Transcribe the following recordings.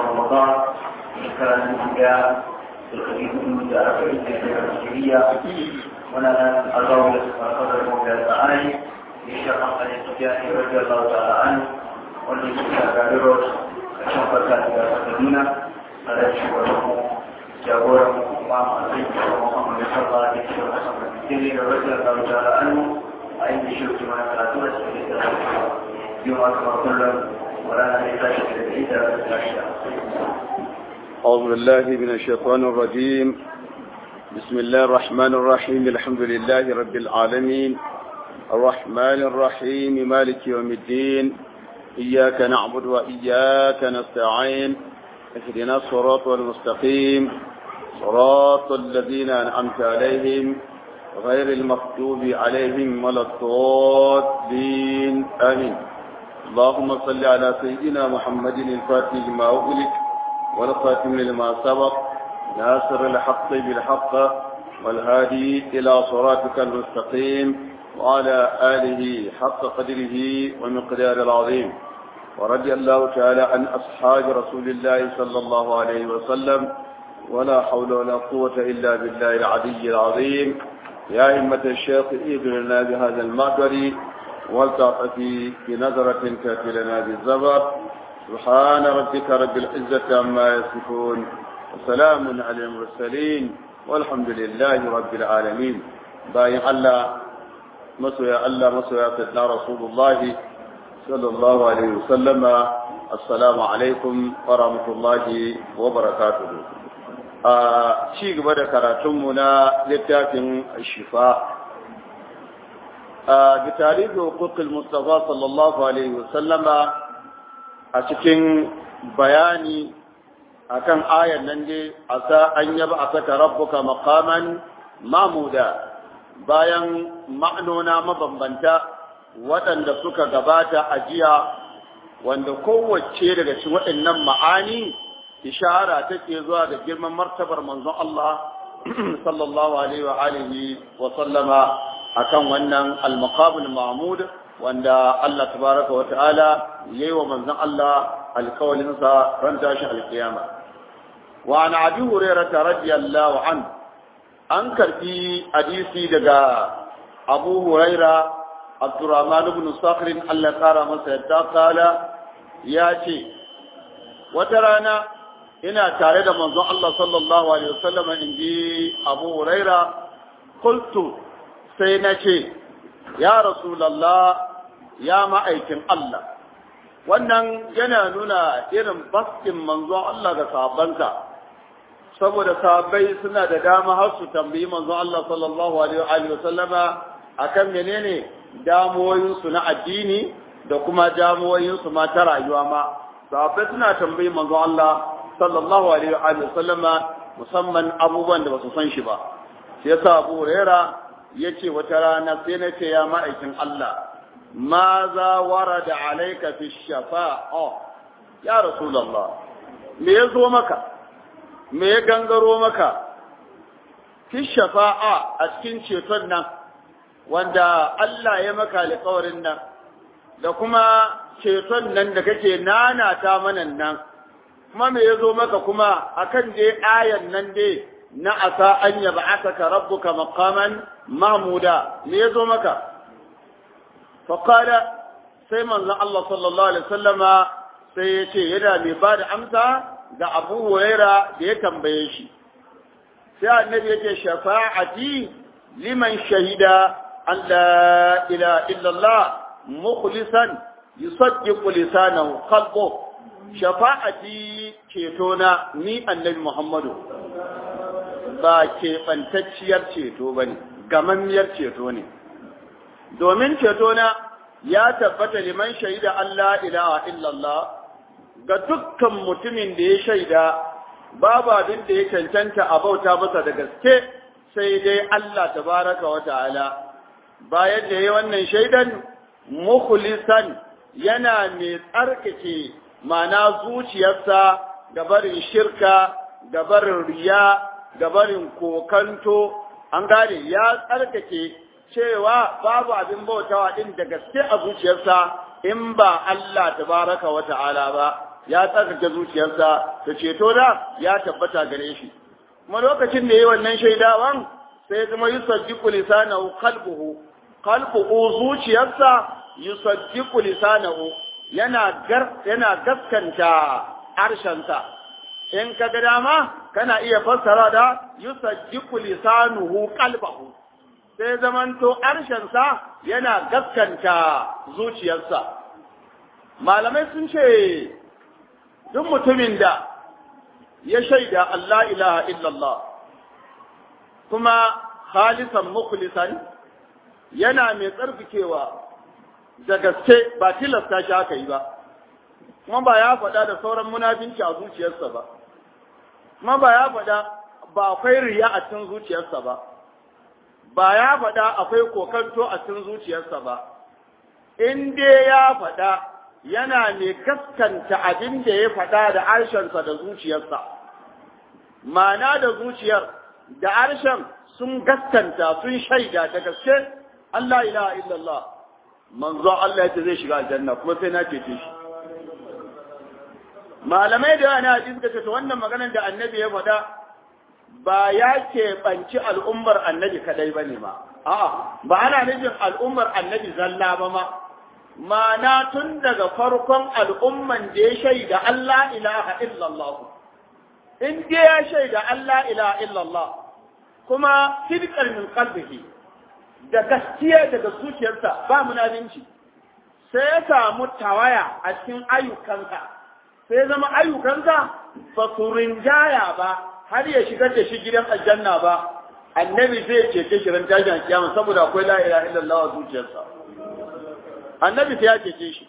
رمضان شكرا لله الخليل من دار الهجرية ونانا الرول قدر المولى تعالى للشيخ محمد التجاني رضي الله تعالى عنه والذي كان كشف ذلك فقدنا على شكره جابورا امام البيت محمد صلى الله عليه وسلم رضي الله تعالى عنه أين شفت ما ثلاثون سنة يوم أكبر كل ولا نحتاج إلى أعوذ بالله من الشيطان الرجيم بسم الله الرحمن الرحيم الحمد لله رب العالمين الرحمن الرحيم مالك يوم الدين إياك نعبد وإياك نستعين اهدنا الصراط المستقيم صراط الذين أنعمت عليهم غير المغضوب عليهم ولا الضالين آمين اللهم صل على سيدنا محمد الفاتح لما أغلق والخاتم لما سبق ناصر الحق بالحق والهادي إلى صراطك المستقيم وعلى آله حق قدره ومقدار العظيم ورضي الله تعالى عن أصحاب رسول الله صلى الله عليه وسلم ولا حول ولا قوة إلا بالله العلي العظيم يا همة الشيخ إذن لنا بهذا المقدر والتعطفي بنظرة تأتي لنا بالزبر سبحان ربك رب العزة عما يصفون وسلام على المرسلين والحمد لله رب العالمين باين الله مسوى الله مسوى سيدنا رسول الله صلى الله عليه وسلم السلام عليكم ورحمة الله وبركاته a ci gaba da karatunmu na littafin shifa a bitari da hukukul mustafa sallallahu alaihi wasallama a cikin bayani akan ayan nan dai a sa an yaba a saka rabbuka maqaman mamuda bayan ma'anona mabambanta waɗanda suka gabata a jiya wanda kowace daga cikin waɗannan ma'ani ishara take zuwa da girman martabar manzon Allah sallallahu alaihi wa alihi wa sallama akan wannan al-maqamul mahmud wanda Allah tabaraka wa ta'ala yayi wa manzon Allah alkawalin sa ran tashin alkiyama wa an abi hurairah radiyallahu an an karbi hadisi daga Abu Huraira Abdurrahman ibn Sakhr Allah kara masa yadda kala ya ce wata rana ina tare da manzon Allah sallallahu alaihi wasallam in ji Abu Huraira qultu sai na ce ya rasulullah ya ma'aikin Allah wannan yana nuna irin baskin manzon Allah ga sahabbansa saboda sahabbai suna da dama har su tambayi manzon Allah sallallahu alaihi wasallama akan menene damuwoyinsu na addini da kuma damuwoyinsu ma ta rayuwa ma sahabbai suna tambayi manzon Allah sallallahu alaihi wa sallama musamman abubuwan da basu san shi ba sai yasa Abu Huraira yace wata rana sai na ce ya ma'aikin Allah ma za warada alayka fi shafa'a ya rasulullah me ya zo maka me ya gangaro maka fi shafa'a a cikin ceton nan wanda Allah ya maka alƙawarin nan da kuma ceton nan da kake nanata mana nan kuma me ya zo maka kuma akan dai ayan nan dai na asa an yaba asaka rabbuka maqaman mahmuda me ya zo maka faqala sai manzon Allah sallallahu alaihi wasallama sai ya ce yana mai ba da amsa ga Abu Huraira da ya tambaye shi sai annabi ya ce shafa'ati liman shahida an la ilaha illallah mukhlisan yusaddiqu lisanahu qalbuhu shafa'ati cetona ni annabi Muhammadu ba keɓantacciyar ceto ba ne, gamammiyar ceto ne. Domin cetona ya tabbata liman shaida Allah ilaha illallah ga dukkan mutumin da ya shaida babu abin da ya cancanta a bauta masa da gaske sai dai Allah tabaraka wa ta'ala. Bayan da ya wannan shaidan, mukhlisan yana mai tsarkake mana zuciyarsa gabarin shirka gabarin riya gabarin kokanto an gane ya tsarkake cewa babu abin bautawa din da gaske a zuciyarsa in ba Allah tabaraka wa ta'ala ba ya tsarkake zuciyarsa da ceto da ya tabbata gare shi kuma lokacin da yayi wannan shaidawan sai ya zama yusaddiqu lisanahu qalbuhu qalbuhu zuciyarsa yusaddiqu lisanahu yana gar yana gaskanta harshensa in ka ga dama kana iya fassara da yusaddiqu lisanuhu qalbahu sai zamanto harshensa yana gaskanta zuciyarsa malamai sun ce duk mutumin da ya shaida Allah ilaha illallah kuma khalisan mukhlisan yana mai tsarkakewa da gaske ba tilasta shi aka yi ba kuma ba ya faɗa da sauran munafinci a zuciyarsa ba kuma ba ya faɗa ba akwai riya a cikin zuciyarsa ba ba ya faɗa akwai kokanto a cikin zuciyarsa ba in dai ya faɗa yana mai gaskanta abin da ya faɗa da harshensa da zuciyarsa ma'ana da zuciyar da harshen sun gaskanta sun shaida da gaske Allah ilaha illallah manzo Allah ya ce zai shiga aljanna kuma sai na cece shi malamai da yana hadisi suka ce to wannan maganar da annabi ya faɗa ba ya keɓanci al'ummar annabi kadai ba ne ma a'a ba ana nufin al'ummar annabi zalla ba ma ma'ana tun daga farkon al'umman da ya shaida Allah ilaha illallah in dai ya shaida Allah ilaha illallah kuma sidqan min qalbihi da gaskiya daga zuciyarsa ba munafinci sai ya samu tawaya a cikin ayyukansa sai zama ayyukansa ba su rinjaya ba har ya shigar da shi gidan aljanna ba annabi zai cece shi ran tashin kiyama saboda akwai la ilaha illallah a zuciyarsa annabi sai ya cece shi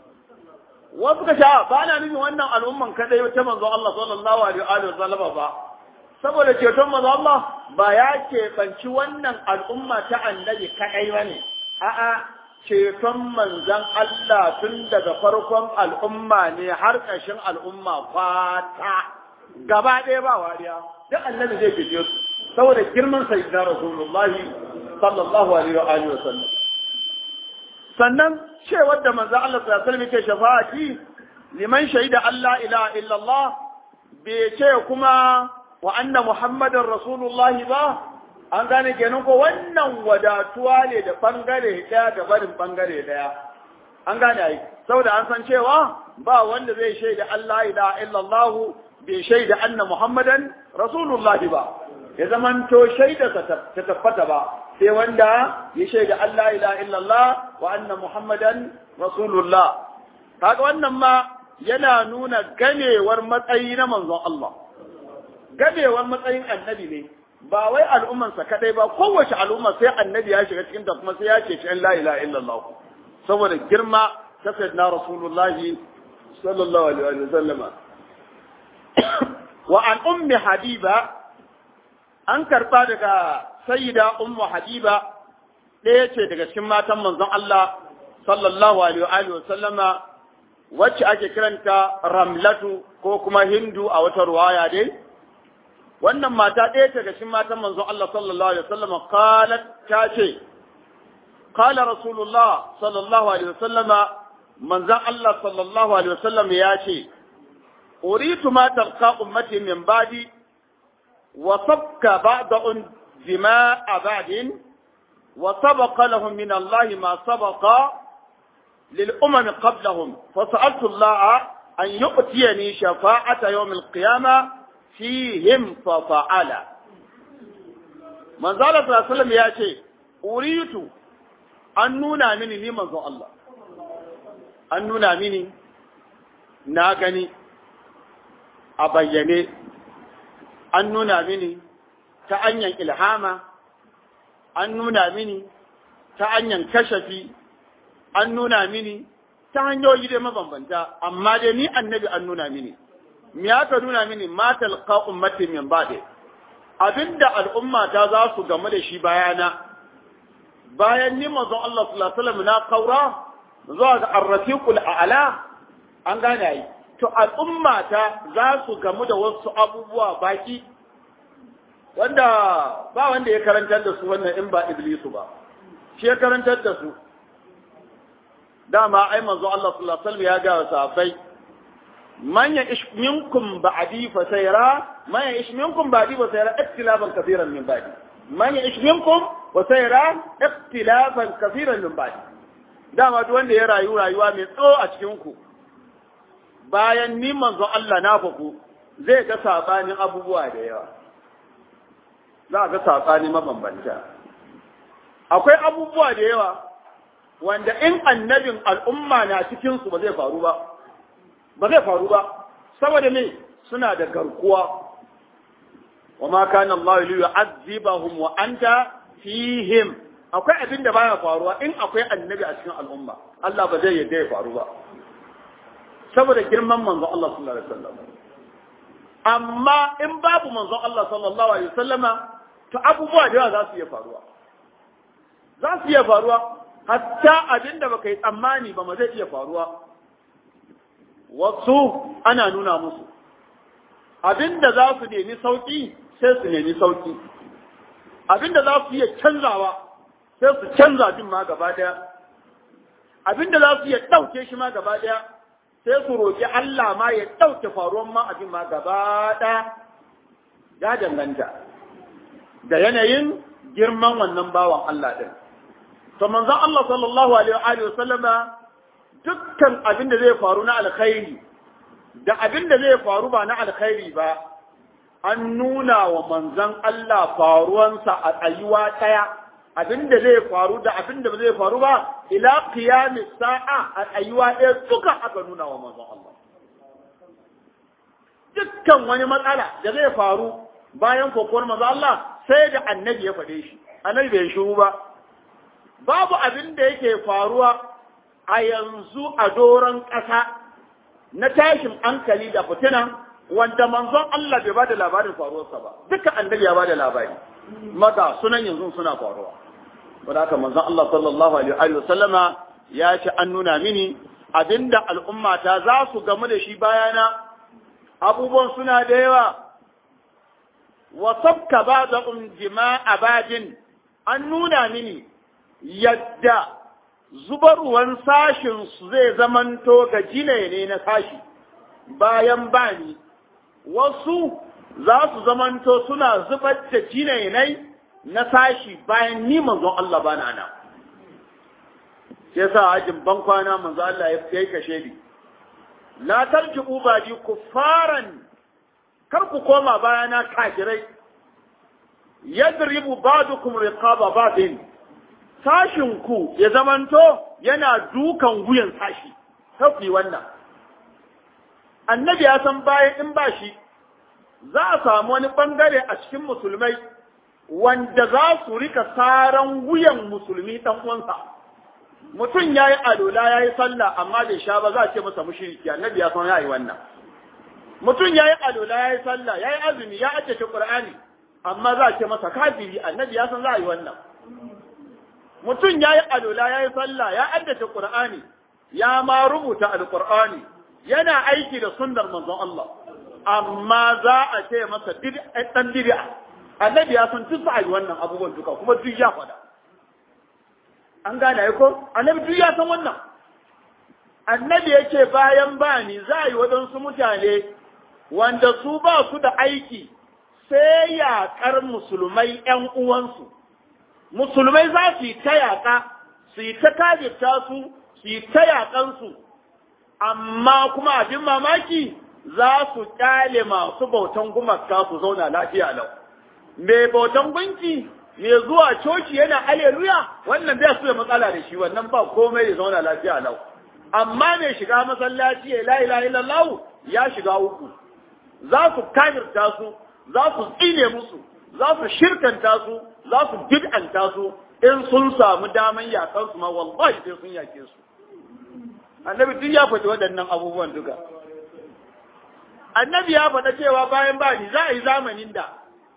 wasu ka sha ba na nufin wannan al'umman kadai ta manzo Allah sallallahu alaihi wa sallama ba saboda ceton manzo Allah ba ya keɓanci wannan al'umma ta annabi kadai ba ne a'a ceton manzan Allah tun daga farkon al'umma ne har ƙarshen al'umma fata gaba ɗaya ba wariya duk annabi zai fice su saboda girman sayyidina rasulullahi sallallahu alaihi wa alihi wa sallam sannan cewar da manzo Allah sallallahu alaihi wasallam yake shafa'ati liman shaida Allah ilaha illallah bai ce kuma wa anna muhammadar rasulullah ba an gane kenan ko wannan wadatuwa ne da bangare daya da barin bangare daya an gane ai saboda an san cewa ba wanda zai shaida Allah ilaha illallah bai shaida anna muhammadan rasulullah ba ya zamanto shaida ta tabbata ba sai wanda ya shaida Allah ila illallah wa anna Muhammadan Rasulullah. Kaga wannan ma yana nuna ganewar matsayi na manzon Allah. Ganewar matsayin annabi ne, ba wai al'ummansa kadai ba, kowace al'umma sai annabi ya shiga cikin ta kuma sai ya ce cikin la ila illallah. Saboda girma ta sayyidina Rasulullah sallallahu alaihi wa sallama. Wa an ummi Habiba an karba daga sayyida ummu habiba ɗaya ce daga cikin matan manzon Allah sallallahu alaihi wa sallama wacce ake kiranta ramlatu ko kuma hindu a wata ruwaya dai wannan mata ɗaya ce daga cikin matan manzon Allah sallallahu alaihi wa sallama qalat ta ce qala rasulullah sallallahu alaihi wa sallama manzon Allah sallallahu alaihi wa sallam ya ce uritu ma talqa ummati min ba'di wa sabka ba'da دماء بعد وسبق لهم من الله ما سبق للأمم قبلهم فسألت الله أن يؤتيني شفاعة يوم القيامة فيهم ففعل من ذلك صلى الله عليه وسلم يأتي أريد أن نونا مني لمن الله أن نونا مني ناغني أبيني أن نونا مني ta hanyar ilhama an nuna mini ta hanyar kashafi an nuna mini ta hanyoyi dai mabambanta amma dai ni annabi an nuna mini me aka nuna mini matal ka ummati min ba'de abinda al'umma ta za su game da shi bayana bayan ni manzon Allah sallallahu alaihi wasallam na kaura zuwa ga ar-rafiqul a'la an gane ai to al'umma ta za su gamu da wasu abubuwa baki wanda ba wanda ya karantar da su wannan in ba iblisu ba shi ya karantar da su dama ai manzo Allah sallallahu alaihi wasallam ya ga sahabbai man ya'ish minkum ba'di fa sayara man ya'ish minkum ba'di fa sayara ikhtilafan kaseeran min ba'di man ya'ish minkum wa sayara ikhtilafan kaseeran min ba'di dama duk wanda ya rayu rayuwa mai tsawo a cikin ku bayan ni manzon Allah na faku zai ga sabanin abubuwa da yawa za ga sabani mabambanta akwai abubuwa da yawa wanda in annabin al'umma na cikin su ba zai faru ba ba zai faru ba saboda me suna da garkuwa wa ma kana Allah li yu'azzibahum wa anta fihim akwai abin da baya faruwa in akwai annabi a cikin al'umma Allah ba zai yarda ya faru ba saboda girman manzo Allah sallallahu alaihi wasallam amma in babu manzo Allah sallallahu alaihi wasallama to abubuwa da yawa za su iya faruwa za su iya faruwa hatta abin da baka yi tsammani ba ma zai iya faruwa wasu ana nuna musu abinda za su nemi sauki sai su nemi sauki abinda za su iya canzawa sai su canza din ma gaba daya abinda za su iya ɗauke shi ma gaba daya sai su roƙi Allah ma ya ɗauke faruwan ma abin ma gaba daya ya danganta da yanayin girman wannan bawan Allah din to manzon Allah sallallahu alaihi wa sallama dukkan abin da zai faru na alkhairi da abin da zai faru ba na alkhairi ba an nuna wa manzon Allah faruwansa a tsayuwa ɗaya abin da zai faru da abin da ba zai faru ba ila qiyamis sa'a a tsayuwa ɗaya duka aka nuna wa manzon Allah dukkan wani matsala da zai faru bayan kokowar manzon Allah sai da annabi ya faɗe shi annabi bai shiru ba babu abin da yake faruwa a yanzu a doron ƙasa na tashin hankali da fitina wanda manzon Allah bai ba da labarin faruwarsa ba duka annabi ya ba da labari maga sunan yanzu suna faruwa wanda haka manzon Allah sallallahu alaihi wa sallama ya ce an nuna mini abinda al'umma ta za su gamu da shi bayana abubuwan suna da yawa wa sabka ba'dhum jima'a badin an nuna mini yadda zubarwan sashin su zai zamanto ga jine ne na sashi bayan bani wasu za su zamanto suna zubar da jinenai na sashi bayan ni manzon Allah bana na sai sa hajin ban kwana manzo Allah ya yi kashe ni la tarji'u badi kuffaran kar ku koma bayana kafirai yadribu ba'dukum riqaba ba'din sashin ku ya zamanto yana dukan wuyan sashi tafi wannan annabi ya san bayan in ba shi za a samu wani bangare a cikin musulmai wanda za su rika saran wuyan musulmi dan uwansa mutum ya yi alola ya yi sallah amma bai sha ba za a ce masa mushriki annabi ya san ya yi wannan mutum ya yi alola ya yi sallah ya yi azumi ya ajiye qur'ani amma za a ce masa kafiri annabi ya san za a yi wannan mutum ya yi alola ya yi sallah ya ajiye qur'ani ya ma rubuta alqur'ani yana aiki da sunnar manzon Allah amma za a ce masa dan bid'a annabi ya san duk za a yi wannan abubuwan duka kuma duk ya faɗa an gane ko annabi duk ya san wannan annabi yake bayan bani za a yi waɗansu mutane wanda su ba su da aiki sai yaƙar musulmai ‘yan uwansu musulmai za su yi ta yaƙa su yi ta kajirta su su yi ta yaƙansu amma kuma abin mamaki za su ƙyale masu bautan gumaka su zauna lafiya lau mai bautan gunki mai zuwa coci yana aleluya wannan bai su da matsala da shi wannan ba komai ya zauna lafiya lau amma mai shiga masallaci ya la ilaha illallah ya shiga uku za su kafirta su za su tsine musu za su shirkanta su za su bid'anta su in sun samu daman yakan su ma wallahi sai sun yake su annabi duk ya faɗi waɗannan abubuwan duka annabi ya faɗa cewa bayan bani za a yi zamanin da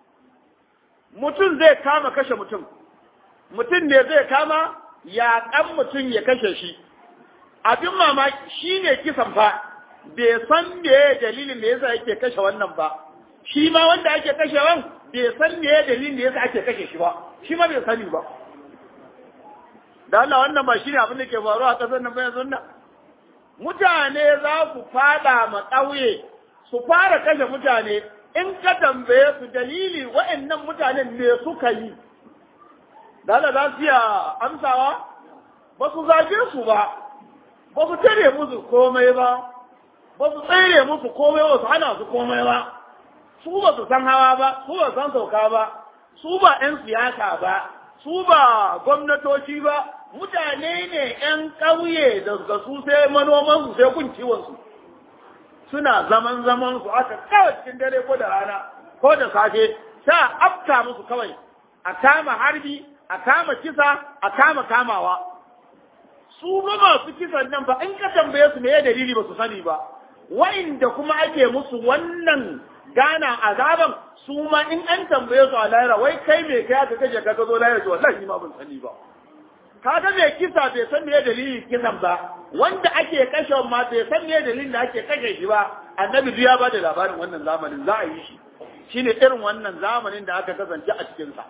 mutum zai kama kashe mutum mutum ne zai kama yaƙan mutum ya kashe shi abin mamaki shi ne kisan fa bai san me dalilin da yasa yake kashe wannan ba shi ma wanda ake kashewan bai san me dalilin da yasa ake kashe shi ba shi ma bai sani ba da Allah wannan ba shine abin da ke faruwa a ƙasar nan ba yanzu nan mutane za su fada ma ƙauye su fara kashe mutane in ka tambaye su dalili wa'annan mutanen me suka yi dala za su iya amsawa ba su zage su ba ba su tare musu komai ba ba su tsere musu komai ba su hana su komai ba su ba su san hawa ba su ba san sauka ba su ba 'yan siyasa ba su ba gwamnatoci ba mutane ne 'yan ƙauye da su sai manoman su sai kun ciwon su suna zaman zaman su aka kawai cikin dare ko da rana ko da safe sa afta musu kawai a kama harbi a kama kisa a kama kamawa su ba masu kisan nan ba in ka tambaye su me dalili ba su sani ba wa'inda kuma ake musu wannan gana azaban su ma in an tambaye su a lahira wai kai me kai aka kaje ka zo lahira to wallahi ma ban sani ba kaga mai kisa bai san me dalilin kisan ba wanda ake kashe ma bai san me dalilin da ake kashe shi ba annabi duk ya ba da labarin wannan zamanin za a yi shi shine irin wannan zamanin da aka kasance a cikin sa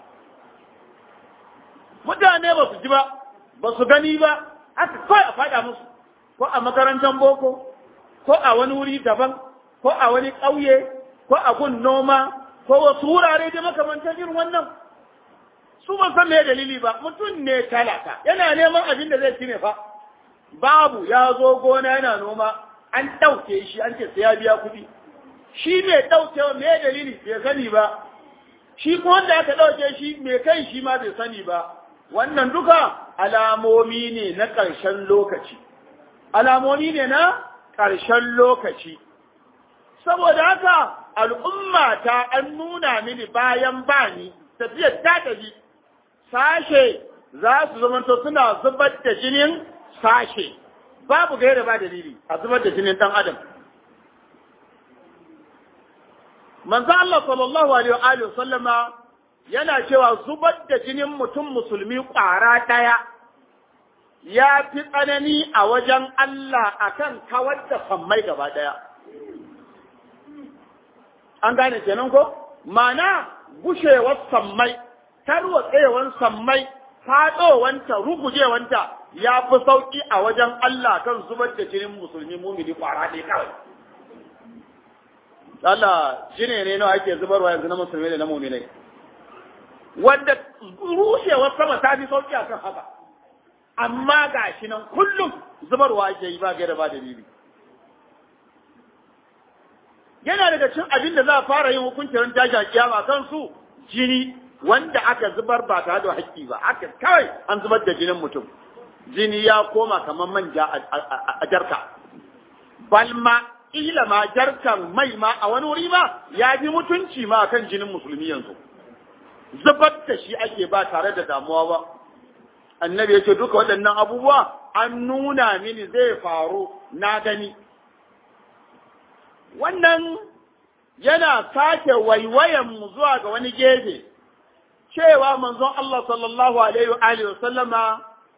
mutane ba su ji ba ba su gani ba aka kawai a faɗa musu ko a makarantar boko ko a wani wuri daban ko a wani ƙauye ko a gun noma ko wasu wurare da makamantar irin wannan su ban san me dalili ba mutum ne talaka yana neman abin da zai ci ne fa babu ya zo gona yana noma an ɗauke shi an ce sai ya biya kuɗi shi mai ɗaukewa me dalili bai sani ba shi ko wanda aka ɗauke shi mai kai shi ma bai sani ba wannan duka alamomi ne na ƙarshen lokaci alamomi ne na ƙarshen lokaci saboda haka al'umma ta an nuna mini bayan bani tafiyar ta tafi sashe za su zamanto suna zubar da jinin sashe babu gaira ba dalili a zubar da jinin ɗan adam manzo Allah sallallahu alaihi wa sallama yana cewa zubar da jinin mutum musulmi ƙwara ɗaya ya fi tsanani a wajen Allah akan kawar da sammai gaba ɗaya. An gane kenan ko? Mana gushewar sammai, tarwatsewar sammai, faɗowanta, rugujewanta ya fi sauƙi a wajen Allah kan zubar da jinin musulmi mumini ƙwara ɗaya kawai. Allah jine ne nawa ake zubarwa yanzu na musulmi da na muminai. wanda rushewar sama ta fi sauki akan haka amma ga shi nan kullum zubarwa ake yi ba gaira ba dalili yana daga cin abin da za a fara yin hukuncin tashi kiyama kan su jini wanda aka zubar ba tare da haƙƙi ba haka kawai an zubar da jinin mutum jini ya koma kamar manja a jarka balma ila ma jarkan mai ma a wani wuri ma ya fi mutunci ma kan jinin musulmi yanzu zubar da shi ake ba tare da damuwa ba annabi ya ce duka waɗannan abubuwa an nuna mini zai faru na gani wannan yana sake waiwayan mu zuwa ga wani gefe cewa manzon Allah sallallahu alaihi wa alihi wasallama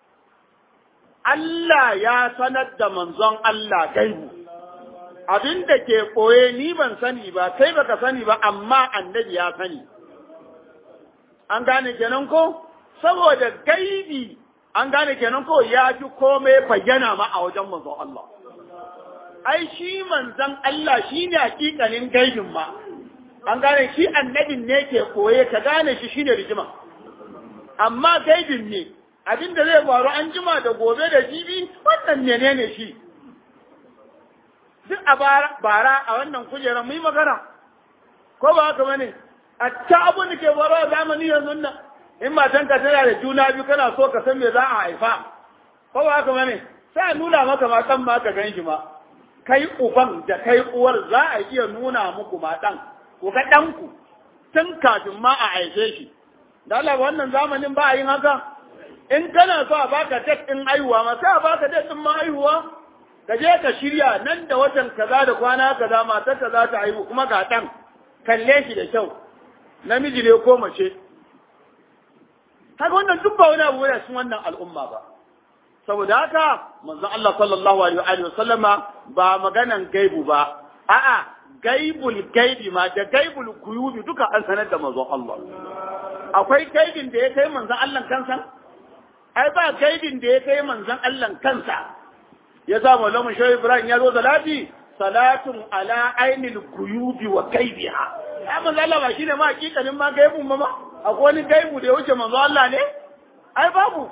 Allah ya sanar da manzon Allah gaibu abin da ke koye ni ban sani ba kai baka sani ba amma annabi ya sani an gane kenan ko saboda gaibi an gane kenan ko ya fi komai bayyana ma a wajen manzon Allah ai shi manzon Allah shi ne hakikanin gaibin ma an gane shi annabin ne ke koye ka gane shi shine rigima amma gaibin ne abin da zai faru an jima da gobe da jibi wannan menene shi duk a bara a wannan kujerar mu yi magana ko ba haka bane a ta abin da ke faruwa zamani yanzu nan in matan ka tana da juna biyu kana so ka san me za a haifa ko ba haka bane sai a nuna maka ma dan ma ka gan shi ma kai uban da kai uwar za a iya nuna muku ma dan ku ga ɗanku tun kafin ma a haife shi da Allah wannan zamanin ba a yin haka in kana so a baka tek ɗin haihuwa ma sai a baka tek ɗin ma haihuwa ka je ka shirya nan da watan kaza da kwana kaza matar ka za ta haihu kuma ga ɗan kalle shi da kyau namiji ne ko mace haka wannan duk ba wani abu ne cikin wannan al'umma ba saboda haka manzon Allah sallallahu alaihi wa sallama ba maganan gaibu ba a'a gaibul gaibi ma da gaibul kuyubi duka an sanar da manzon Allah akwai gaibin da ya kai manzon Allah kansa ai ba gaibin da ya kai manzon Allah kansa ya sa maulamu shehu ibrahim ya zo salati salatun ala ainil guyubi wa gaibiha ya manzo Allah ba shine ma hakikanin ma gaibu ma ma akwai wani gaibu da ya wuce manzo Allah ne ai babu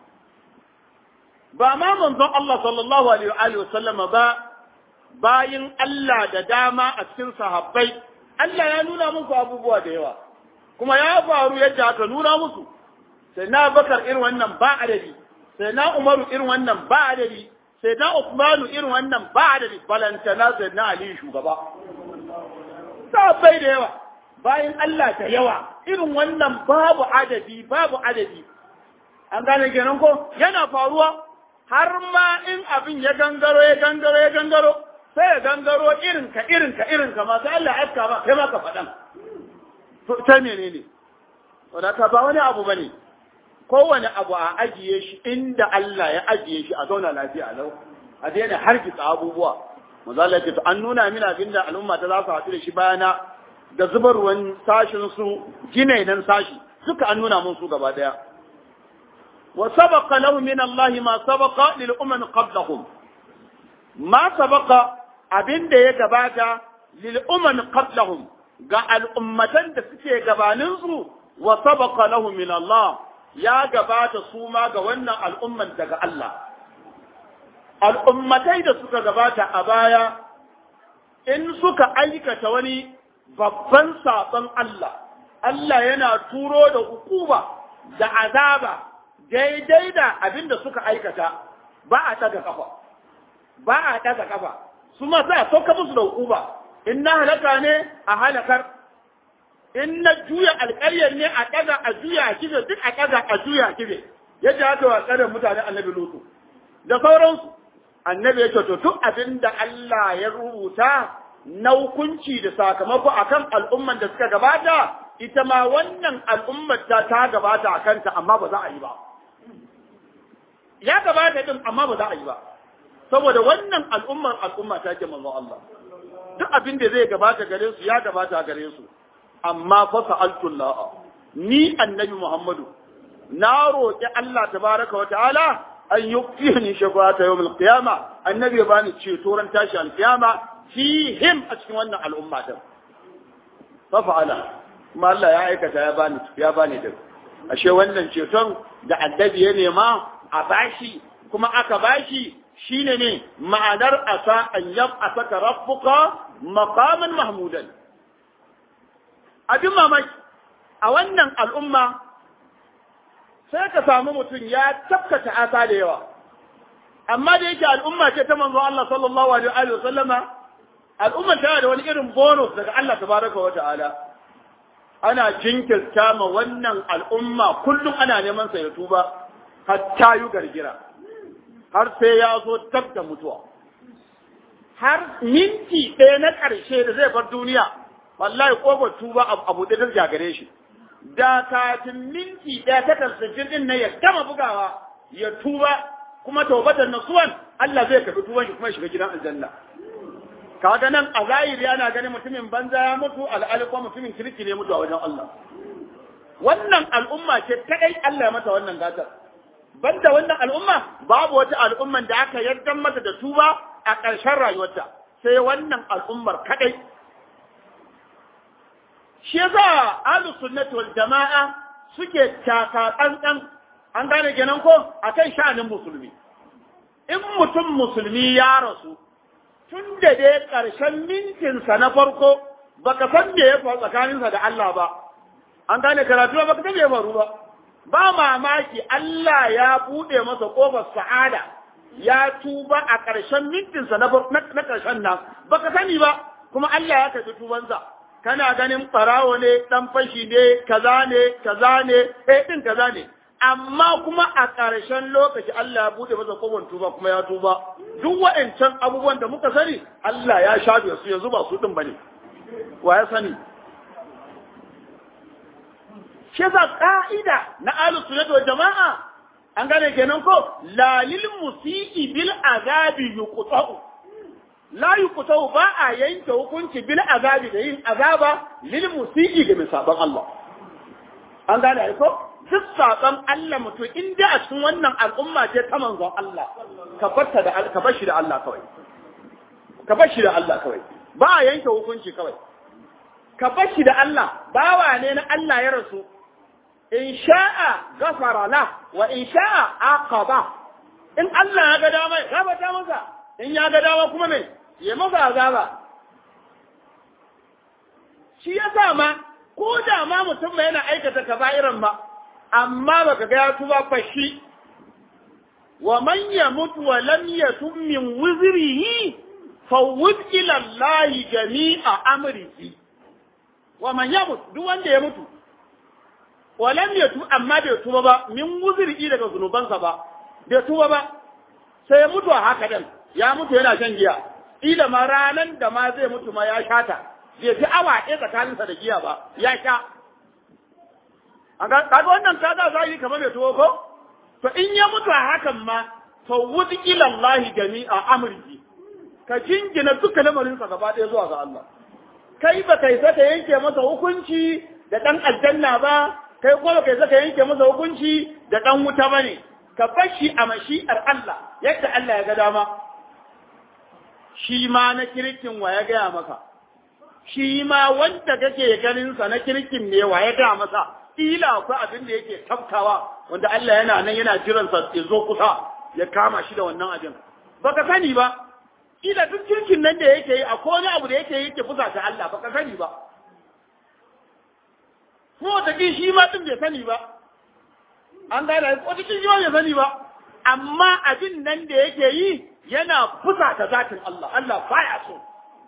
ba ma manzon Allah sallallahu alaihi wa sallama ba bayin Allah da dama a cikin sahabbai Allah ya nuna musu abubuwa da yawa kuma ya faru yadda aka nuna musu sai na bakar irin wannan ba adadi sai na umaru irin wannan ba adadi sai na usmanu irin wannan ba adadi balantana sai na ali shugaba sahabbai da yawa bayan Allah da yawa irin wannan babu adadi babu adadi an gane kenan ko yana faruwa har ma in abin ya gangaro ya gangaro ya gangaro sai ya gangaro irin ka irin ka irin ka masu Allah ya aska ba kai ma ka faɗan to ta menene wadata ba wani abu bane kowane abu a ajiye shi inda Allah ya ajiye shi a zauna lafiya lau a daina hargitsa abubuwa manzo Allah ce to an nuna min abin da al'umma ta za su haɗu da shi bayana da zubarwan sashin su ginainan sashi duka an nuna mun su gaba daya wa sabaqa lahu min Allah ma sabaqa lil umam qablahum ma sabaqa abin da ya gabata lil umam qablahum ga al'ummatan da suke gabanin su wa sabaqa lahu min Allah ya gabata su ma ga wannan al'umman daga Allah al'ummatai da suka gabata a baya in suka aikata wani babban saɓon Allah, Allah yana turo da hukuma da azaba daidai da abin da suka aikata ba a taga kafa, ba a taga kafa, su ma za a sauka musu da hukuma, in na halaka ne a halakar, in na juya alƙaryar ne a ɗaga a juya a kibe duk a ɗaga a juya a kibe, yadda haka wa tsarin mutane annabi lutu, da sauransu. Annabi ya ce to duk abin da Allah ya rubuta na hukunci da sakamako akan al'umman da suka gabata ita ma wannan al'ummar ta ta gabata a kanta amma ba za a yi ba ya gabata din amma ba za a yi ba saboda wannan al'ummar al'umma ta ke manzo Allah duk abin da zai gabata gare su ya gabata gare su amma fa sa'altu Allah ni annabi Muhammadu na roƙi Allah tabaraka wa ta'ala an yuqini shafata yawm al-qiyama annabi ya bani ceto ran tashi al-qiyama fihim a cikin wannan al'umma din fa fa'ala kuma Allah ya aikata ya bani ya bani din ashe wannan ceton da annabi ya nema a bashi kuma aka bashi shine ne ma'anar asa an yab'athaka rabbuka maqaman mahmudan abin mamaki a wannan al'umma sai ka samu mutum ya tafkata asa da yawa amma da yake al'umma ce ta manzo Allah sallallahu alaihi wa sallama al'umma tana da wani irin bonus daga Allah tabaraka wa ta'ala ana jinkirta ma wannan al'umma kullum ana neman sa ya tuba hatta yu gargira har sai ya zo tab da mutuwa har minti ɗaya na ƙarshe da zai bar duniya wallahi ƙofar tuba abu da ta gare shi da kafin minti ɗaya ta tasirjin ɗin na ya gama bugawa ya tuba kuma taubatan nasuwan Allah zai karɓi tuban shi kuma shiga gidan aljanna kaga nan a zahiri ana ganin mutumin banza ya mutu al'ali kuma mutumin kirki ne mutu a wajen Allah wannan al'umma ce kadai Allah ya mata wannan gatar banda wannan al'umma babu wata al'umman da aka yarda mata da tuba a ƙarshen rayuwarta sai wannan al'ummar kadai shi yasa ahlus sunnati wal jama'a suke taka tsantsan an gane kenan ko akan sha'anin musulmi in mutum musulmi ya rasu tun da dai ƙarshen mintinsa na farko baka san me ya faru tsakaninsa da Allah ba an gane karatu ba baka san me ya faru ba ba mamaki Allah ya bude masa kofar sa'ada ya tuba a ƙarshen mintinsa na na ƙarshen nan baka sani ba kuma Allah ya karɓi tubansa kana ganin ɓarawo ne ɗan fashi ne kaza ne kaza ne eh ɗin kaza ne amma kuma a ƙarshen lokaci Allah ya bude masa kofar tuba kuma ya tuba duk waɗancan abubuwan da muka sani Allah ya shafe su yanzu ba su ɗin bane wa ya sani shi yasa ka'ida na ahlus sunnah wal jama'a an gane kenan ko la lil musii bil azabi yuqta'u la yuqta'u ba a yanke hukunci bil azabi da yin azaba lil musii ga misaban Allah an gane ko duk saƙon Allah mutum in dai a cikin wannan al'umma ce ta manzon Allah ka barta da ka bar shi da Allah kawai ka bar shi da Allah kawai ba a yanke hukunci kawai ka bar shi da Allah bawa ne na Allah ya rasu in sha'a gafara la wa in sha'a aqaba in Allah ya ga dama ya gabata masa in ya ga dama kuma me ya masa azaba shi yasa ma ko da ma mutum ba yana aikata kaba'iran ba amma baka ga ya tuba fashi wa man yamut wa lam yatub min wizrihi fawwid ila Allah jami'a amrihi wa man yamut duk wanda ya mutu wa lam yatub amma bai tuba ba min wuzrihi daga zunubansa ba bai tuba ba sai ya mutu a haka din ya mutu yana shan giya ila ma ranan da ma zai mutu ma ya shata bai fi awa ɗaya tsakaninsa da giya ba ya sha kaga wannan kaga zahiri kamar mai tuwo ko to in ya mutu a hakan ma fawwud ila Allah jami'a amrihi ka jingina duka lamarin sa gaba ɗaya zuwa ga Allah kai ba kai saka yanke masa hukunci da dan aljanna ba kai ko ba kai saka yanke masa hukunci da dan wuta bane ka bashi a mashi'ar Allah yadda Allah ya ga dama shi ma na kirkin wa ya gaya maka shi ma wanda kake ganin sa na kirkin ne wa ya gaya masa kila akwai abin da yake tafkawa wanda Allah yana nan yana jiran sa ya zo kusa ya kama shi da wannan abin baka sani ba kila duk kirkin nan da yake yi akwai wani abu da yake yi yake fusa ta Allah baka sani ba ko wata kin shi ma din bai sani ba an gane wata kin shi ma bai sani ba amma abin nan da yake yi yana fusa ta zatin Allah Allah baya so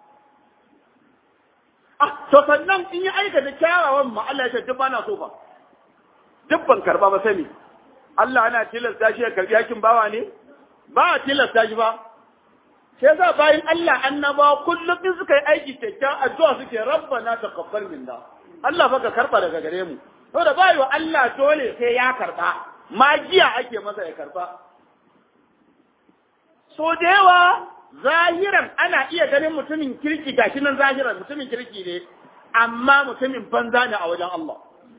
Ah, to sannan in yi aikata kyawawan ma Allah ya ce duk bana so ba. Duk ban karba ba sani. Allah ana tilasta shi ya karbi yakin bawa ne? Ba a tilasta shi ba. Sai za bayan Allah annaba kullum in suka yi aiki kyakkyawan addu'a suke rabbana taqabbal minna. Allah fa ka karba daga gare mu. Saboda ba wa Allah dole sai ya karba. Magiya ake masa ya karba. So da yawa zahiran ana iya ganin mutumin kirki gashi nan zahiran mutumin kirki ne amma mutumin banza ne a wajen Allah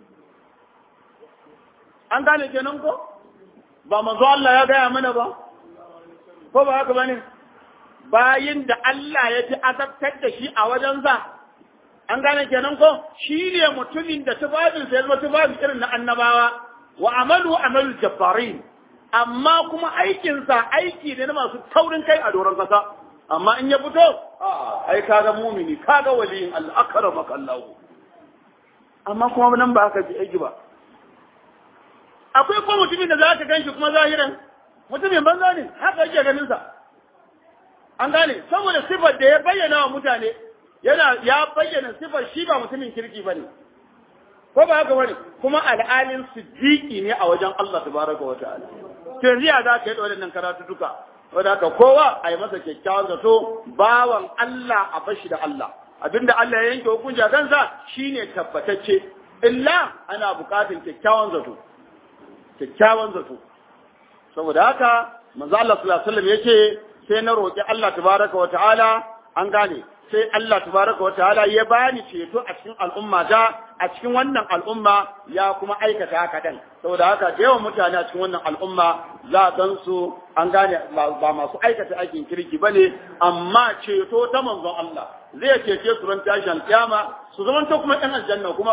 an gane kenan ko ba manzo Allah ya gaya mana ba ko ba haka bane bayin da Allah ya ji azabtar da shi a wajen za an gane kenan ko shi ne mutumin da tubabin sai zama tubabin irin na annabawa wa amalu amalu jabbarin amma kuma aikinsa aiki ne na masu taurin kai a doron kasa amma in ya fito ai kaga mumini kaga waliyin Allah akramaka Allah amma kuma nan ba haka ji aiki ba akwai ko mutumin da za ka ganshi kuma zahiran mutumin banza ne haka yake ganin sa an gane saboda sifar da ya bayyana wa mutane yana ya bayyana sifar shi ba mutumin kirki bane ko ba haka bane kuma al'alin siddiqi ne a wajen Allah tabaraka wa ta'ala to yanzu ya za ka yi waɗannan karatu duka wadda haka kowa a yi masa kyakkyawan zato bawan Allah a fashi da Allah abinda Allah ya yanke hukunci a kansa shine tabbatacce illa ana buƙatar kyakkyawan zato kyakkyawan zato saboda haka manzo Allah sallallahu alaihi wasallam yace sai na roki Allah tabaraka wa ta'ala an gane sai Allah tabaraka wa ta'ala ya bani ceto a cikin al'umma ta a cikin wannan al'umma ya kuma aikata haka dan saboda haka da yawan mutane a cikin wannan al'umma za a san su an gane ba masu aikata aikin kirki bane amma ceto ta manzon Allah zai cece su ran tashin kiyama su zaman ta kuma ɗan aljanna kuma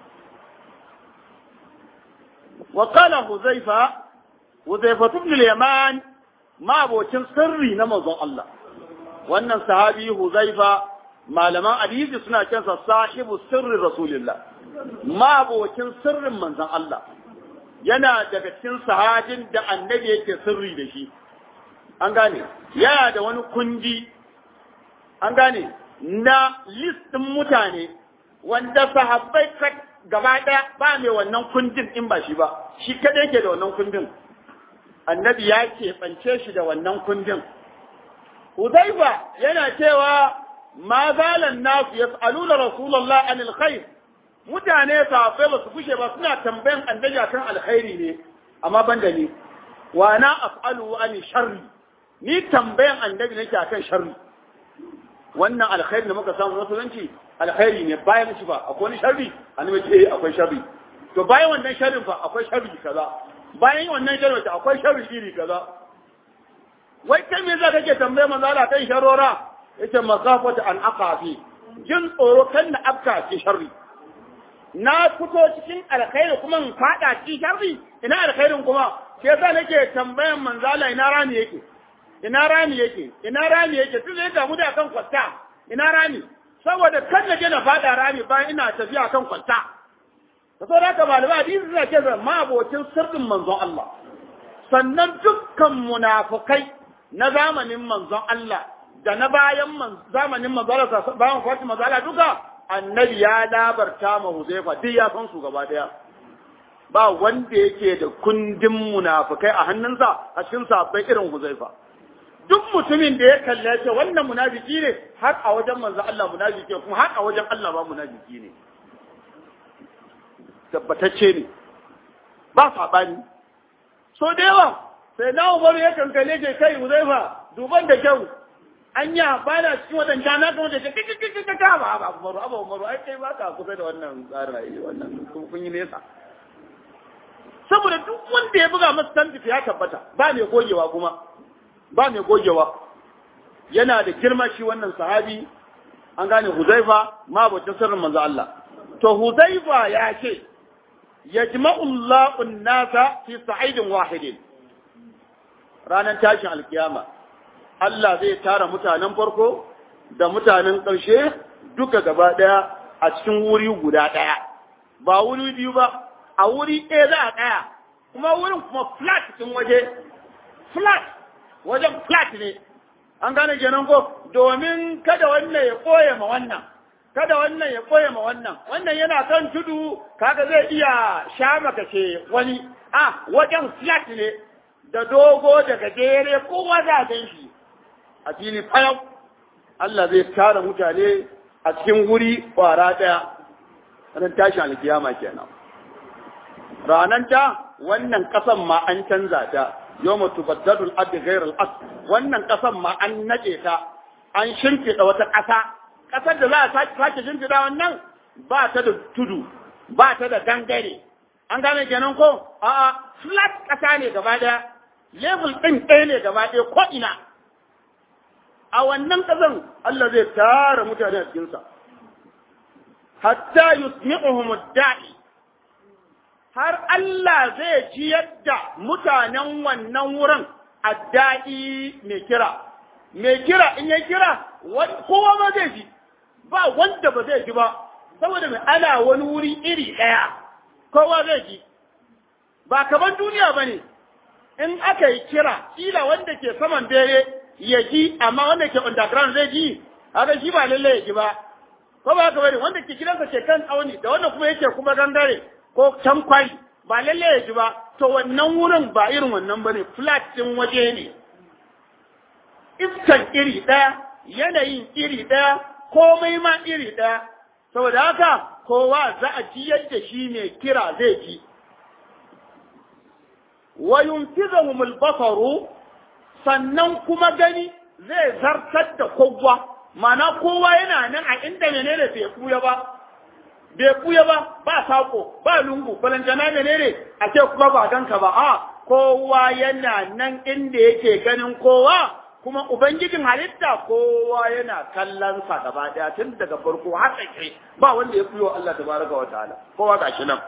wa qala huzaifa huzaifa ibn al-yaman ma abocin sirri na manzon Allah wannan sahabi huzaifa malaman hadisi suna kansa sahibu sirri rasulillah mabocin sirrin manzon Allah yana daga cikin sahabin da annabi yake sirri da shi an gane yana da wani kundi an gane na listin mutane wanda sahabbai gaba ɗaya ba mai wannan kundin in ba shi ba shi kada yake da wannan kundin annabi ya keɓance shi da wannan kundin Hudaifa yana cewa ma zalan nasu yas'aluna Rasulullah anil khair mutane sahabbai ba su kushe ba suna tambayan annabi akan alkhairi ne amma ban da ni wa na af'alu an sharri ni tambayan annabi nake akan sharri wannan alkhairi da muka samu musulunci alkhairi ne bayan shi ba akwai wani sharri annabi ce akwai sharri to bayan wannan sharrin fa akwai sharri kaza bayan wannan sharrin fa akwai sharri iri kaza wai kai me za kake tambaye manzo Allah kan sharora yace makafata an aqafi jin tsoro kan na afka ci sharri na fito cikin alkhairi kuma in fada ci sharri ina alkhairin kuma sai yasa nake tambayan manzo Allah ina rami yake ina rami yake ina rami yake tun ya damu da kan kwasta ina rami saboda kan na je na fada rami bayan ina tafiya kan kwasta da sau da haka malama hadisi suna ce ma abocin sirrin manzon Allah sannan dukkan munafukai na zamanin manzon Allah da na bayan zamanin manzon Allah bayan Fatima manzon Allah duka annabi ya labarta ma Huzaifa duk ya san su gaba daya ba wanda yake da kundin munafukai a hannunsa a cikin sabbai irin Huzaifa duk mutumin da ya kalle ce wannan munafiki ne har a wajen manzo Allah munafiki kuma har a wajen Allah ba munafiki ne tabbatacce ne ba sabani so da yawa sai na umaru ya kankale ce kai Huzaifa duban da kyau anya ba na cikin wadanda na kuma da kika ka ba ba umaru aba umaru ai kai ba ka kusa da wannan tsarin wannan kun yi nesa saboda duk wanda ya buga masa tantifi ya tabbata ba mai gogewa kuma ba mai gogewa yana da girma shi wannan sahabi an gane Huzaifa ma bata sirrin manzo Allah to Huzaifa ya ce yajma'u Allahu an-nasa fi sa'idin wahidin ranar tashin alkiyama Allah zai tara mutanen farko da mutanen ƙarshe duka gaba ɗaya a cikin wuri guda ɗaya ba wuri biyu ba a wuri ɗaya za a ɗaya kuma wurin kuma flat cikin waje flat wajen flat ne an gane kenan ko domin kada wannan ya koye ma wannan kada wannan ya koye ma wannan wannan yana kan tudu kaga zai iya sha maka ce wani a wajen flat ne da dogo da gajere kowa za a shi a fili fayau Allah zai tara mutane a cikin wuri kwara daya ranar tashin alkiyama kenan ranar ta wannan kasan ma an canza ta yawma tubaddalu al-ardu ghayra al-ard wannan kasan ma an nade ta an shimfida wata kasa kasar da za a sake sake shimfida wannan ba ta da tudu ba ta da gangare an gane kenan ko a a flat kasa ne gaba daya level din ɗaya ne gaba daya ko ina a wannan kasan Allah zai tara mutane a cikin sa hatta yusmi'uhum ad-da'i har Allah zai ji yadda mutanen wannan wurin adda'i mai kira. Mai kira in ya kira, kowa ma zai ji, ba wanda ba zai ji ba, saboda mai ana wani wuri iri ɗaya, kowa zai ji. Ba kaman duniya ba ne, in aka yi kira, kila wanda ke saman bere ya ji, amma wanda ke underground zai ji, haka shi ba lallai ya ji ba. Ko ba haka bane, wanda ke gidansa ke kan tsauni, da wanda kuma yake kuma gangare, ko can kwai ba lalle ya ji ba to wannan wurin ba irin wannan bane flat din waje ne iskan iri ɗaya yanayin iri ɗaya komai ma iri ɗaya saboda haka kowa za a ji yadda shi ne kira zai ji wa yunfizahum al-basaru sannan kuma gani zai zartar da kowa mana kowa yana nan a inda menene bai kuya ba bai kuya ba ba sako ba lungu balantana menene a ce kuma ba ganka ba a kowa yana nan inda yake ganin kowa kuma ubangijin halitta kowa yana kallon sa gaba daya tun daga farko har ƙarshe ba wanda ya kuyo Allah tabaraka wa ta'ala kowa gashi nan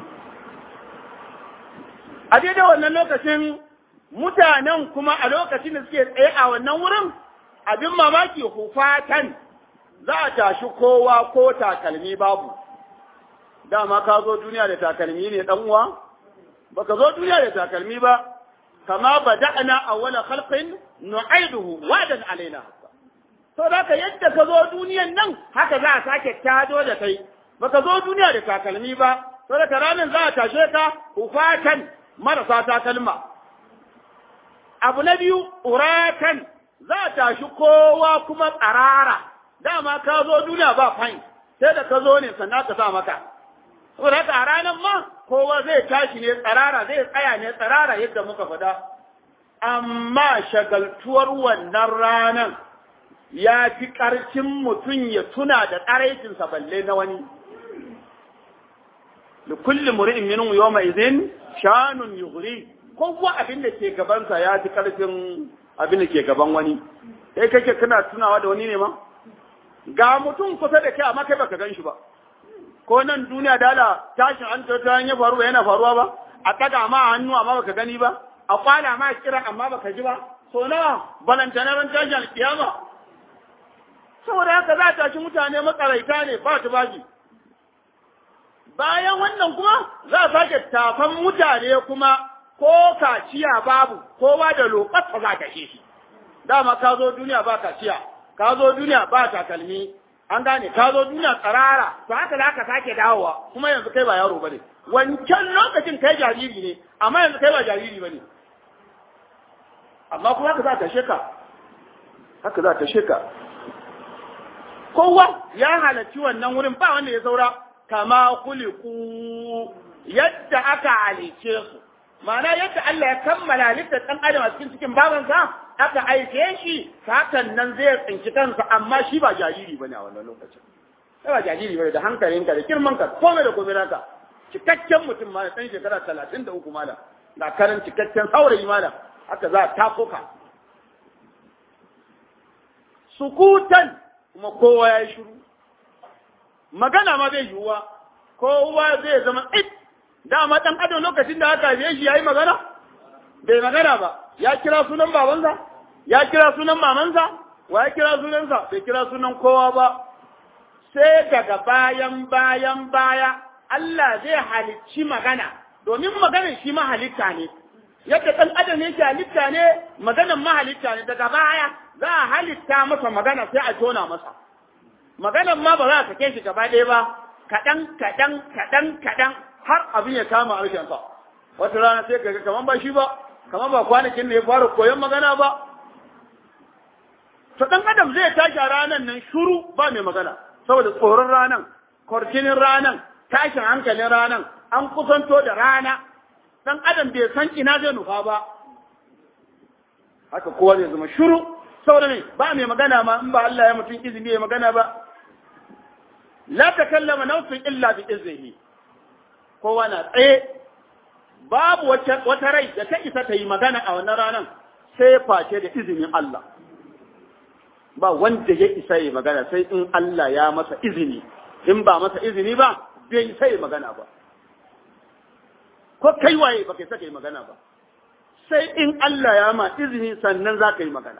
a daidai wannan lokacin mutanen kuma a lokacin da suke tsaye a wannan wurin abin mamaki hufatan za a tashi kowa ko takalmi babu dama ka zo duniya da takalmi ne dan uwa baka zo duniya da takalmi ba kama bada'na awwala khalqin nu'iduhu wadan alaina to da ka yadda ka zo duniyan nan haka za a sake tado da kai baka zo duniya da takalmi ba to da ranar za a tashe ka hufatan marasa takalma abu na biyu uratan za a tashi kowa kuma tsarara dama ka zo duniya ba fain sai da ka zo ne sannan ka sa maka saboda haka a ranar ma kowa zai tashi ne tsarara zai tsaya ne tsarara yadda muka faɗa amma shagaltuwar wannan ranar ya fi ƙarfin mutum ya tuna da tsaraicinsa balle na wani li kulli mur'in minhum yawma idhin shanun yughri kowa abin da ke gabansa ya fi karfin abin da ke gaban wani kai kake kana tunawa da wani ne ma ga mutum kusa da kai amma kai baka gan shi ba ko nan duniya dala tashin an ta ya faru yana faruwa ba a ɗaga ma hannu amma baka gani ba a kwana ma kira amma baka ji ba so nawa balantana ran tashin alkiyama saboda haka za ta ci mutane matsaraita ne ba ta baji bayan wannan kuma za a sake tafan mutane kuma ko kaciya babu kowa da lokacin za ta shi dama ka zo duniya ba kaciya ka zo duniya ba takalmi an gane ka zo duniya tsarara to haka za ka sake dawowa kuma yanzu kai ba yaro bane wancan lokacin kai jariri ne amma yanzu kai ba jariri bane amma kuma haka za ta sheka haka za ta sheka kowa ya halarci wannan wurin ba wanda ya saura kama kuliku yadda aka halice su ma'ana yadda Allah ya kammala halittar ɗan adam a cikin cikin babansa aka aike shi hakan nan zai tsinci kansa amma shi ba jariri bane a wannan lokacin sai ba jariri bane da hankalinka da girmanka komai da komai naka cikakken mutum ma ɗan shekara talatin da uku malam na karan cikakken saurayi malam haka za a tako ka sukutan kuma kowa ya yi shiru magana ma bai yiwuwa kowa zai zama it dama ɗan adam lokacin da aka haife shi ya yi magana bai magana ba ya kira sunan babansa ya kira sunan mamansa wa ya kira sunansa bai kira sunan kowa ba sai daga bayan bayan baya Allah zai halicci magana domin maganar shi mahalitta ne yadda ɗan adam yake halitta ne maganar mahalitta ne daga baya za a halitta masa magana sai a tona masa maganar ma ba za a sake shi gaba ɗaya ba kaɗan kaɗan kaɗan kaɗan har abin ya kama harshensa wata rana sai ka ga kaman ba shi ba kaman ba kwanakin da ya fara koyon magana ba to dan adam zai tashi a ranan nan shuru ba mai magana saboda tsoron ranan kwarjinin ranan tashin hankalin ranan an kusanto da rana dan adam bai san ina zai nufa ba haka kowa zai zama shuru saboda ne ba mai magana ma in ba Allah ya mutum izini ya magana ba la takallama nafsun illa bi iznihi kowa na tsaye babu wata rai da ta isa ta yi magana a wannan ranar sai face da izinin Allah ba wanda ya isa yi magana sai in Allah ya masa izini in ba masa izini ba bai isa yi magana ba ko kai waye ba kai saka yi magana ba sai in Allah ya ma izini sannan za ka yi magana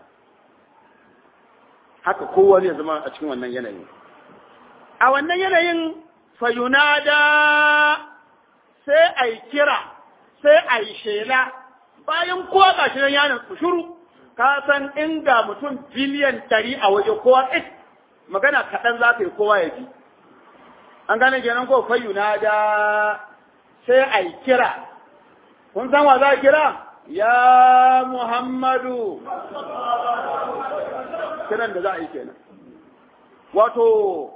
haka kowa zai zama a cikin wannan yanayin a wannan yanayin fayunada sai a yi kira sai a yi shela bayan kowa ga shi yanar shuru ka san inda mutum biliyan ɗari a waje kowa ɗin magana kaɗan za ka yi kowa ya ji an gane kenan ko fayuna da sai a yi kira kun san wa za a kira ya muhammadu kiran da za a yi kenan wato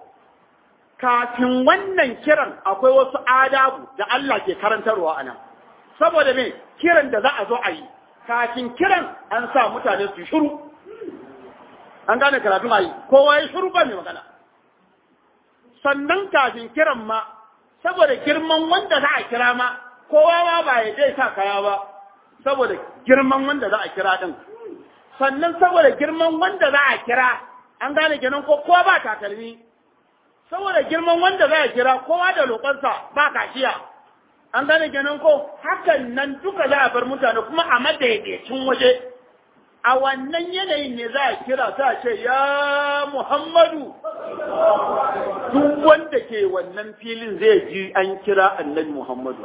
kafin wannan kiran akwai wasu adabu da Allah ke karantarwa a nan. Saboda me kiran da za a zo a yi, kafin kiran an sa mutane su shuru. An gane karatun a yi, kowa ya shuru ba mai magana. Sannan kafin kiran ma, saboda girman wanda za a kira ma, kowa ma ba ya dai sa kaya ba, saboda girman wanda za a kira ɗin. Sannan saboda girman wanda za a kira, an gane kenan ko kowa ba takalmi. saboda girman wanda za a kira kowa da lokansa ba kashiya an gane kenan ko hakan nan duka za a bar mutane kuma a madaidaicin waje a wannan yanayin ne za a kira ta ce ya muhammadu duk wanda ke wannan filin zai ji an kira annabi muhammadu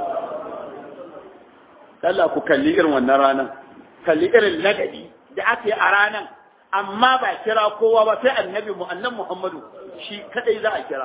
Allah ku kalli irin wannan ranar kalli irin ladabi da aka yi a ranar amma ba kira kowa ba sai annabi mu annabi muhammadu shi kadai za a kira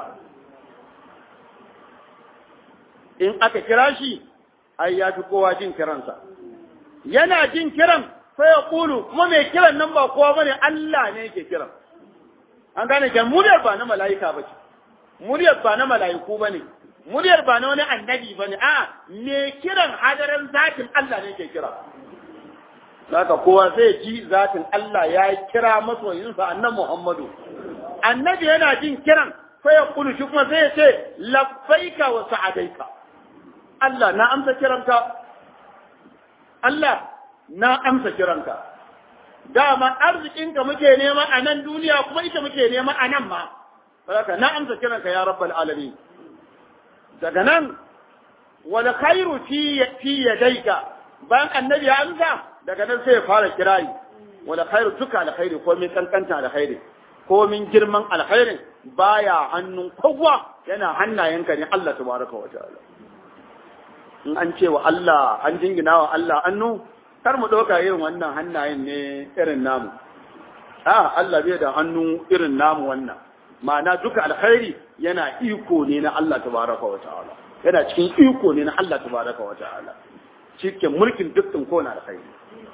in aka kira shi ai ya fi kowa jin kiransa yana jin kiran sai ya kulu kuma mai kiran nan ba kowa bane Allah ne yake kiran an gane kan muryar ba na mala'ika ba ce muryar ba na mala'iku bane muryar ba na wani annabi bane a mai kiran hadarin zatin Allah ne yake kira Saka kowa zai ji zatin Allah ya kira masoyinsa annan Muhammadu. Annabi yana jin kiran fa yaqulu shi kuma sai ya ce labbaika wa sa'adaika Allah na amsa kiranka Allah na amsa kiranka dama arzikinka muke nema a nan duniya kuma ita muke nema a nan ma saboda na amsa kiranka ya rabbal alamin daga nan wal khairu fi fi yadayka bayan annabi ya amsa daga nan sai ya fara kirari wal khairu duka alkhairi ko min kankanta alkhairi ko min girman alkhairin baya hannun kowa yana hannayenka ne Allah tabaraka wa ta'ala in an ce wa Allah an jingina wa Allah annu kar mu ɗauka irin wannan hannayen ne irin namu a Allah bai da hannu irin namu wannan ma'ana duka alkhairi yana iko ne na Allah tabaraka wa ta'ala yana cikin iko ne na Allah tabaraka wa ta'ala cikin mulkin dukkan kowane alkhairi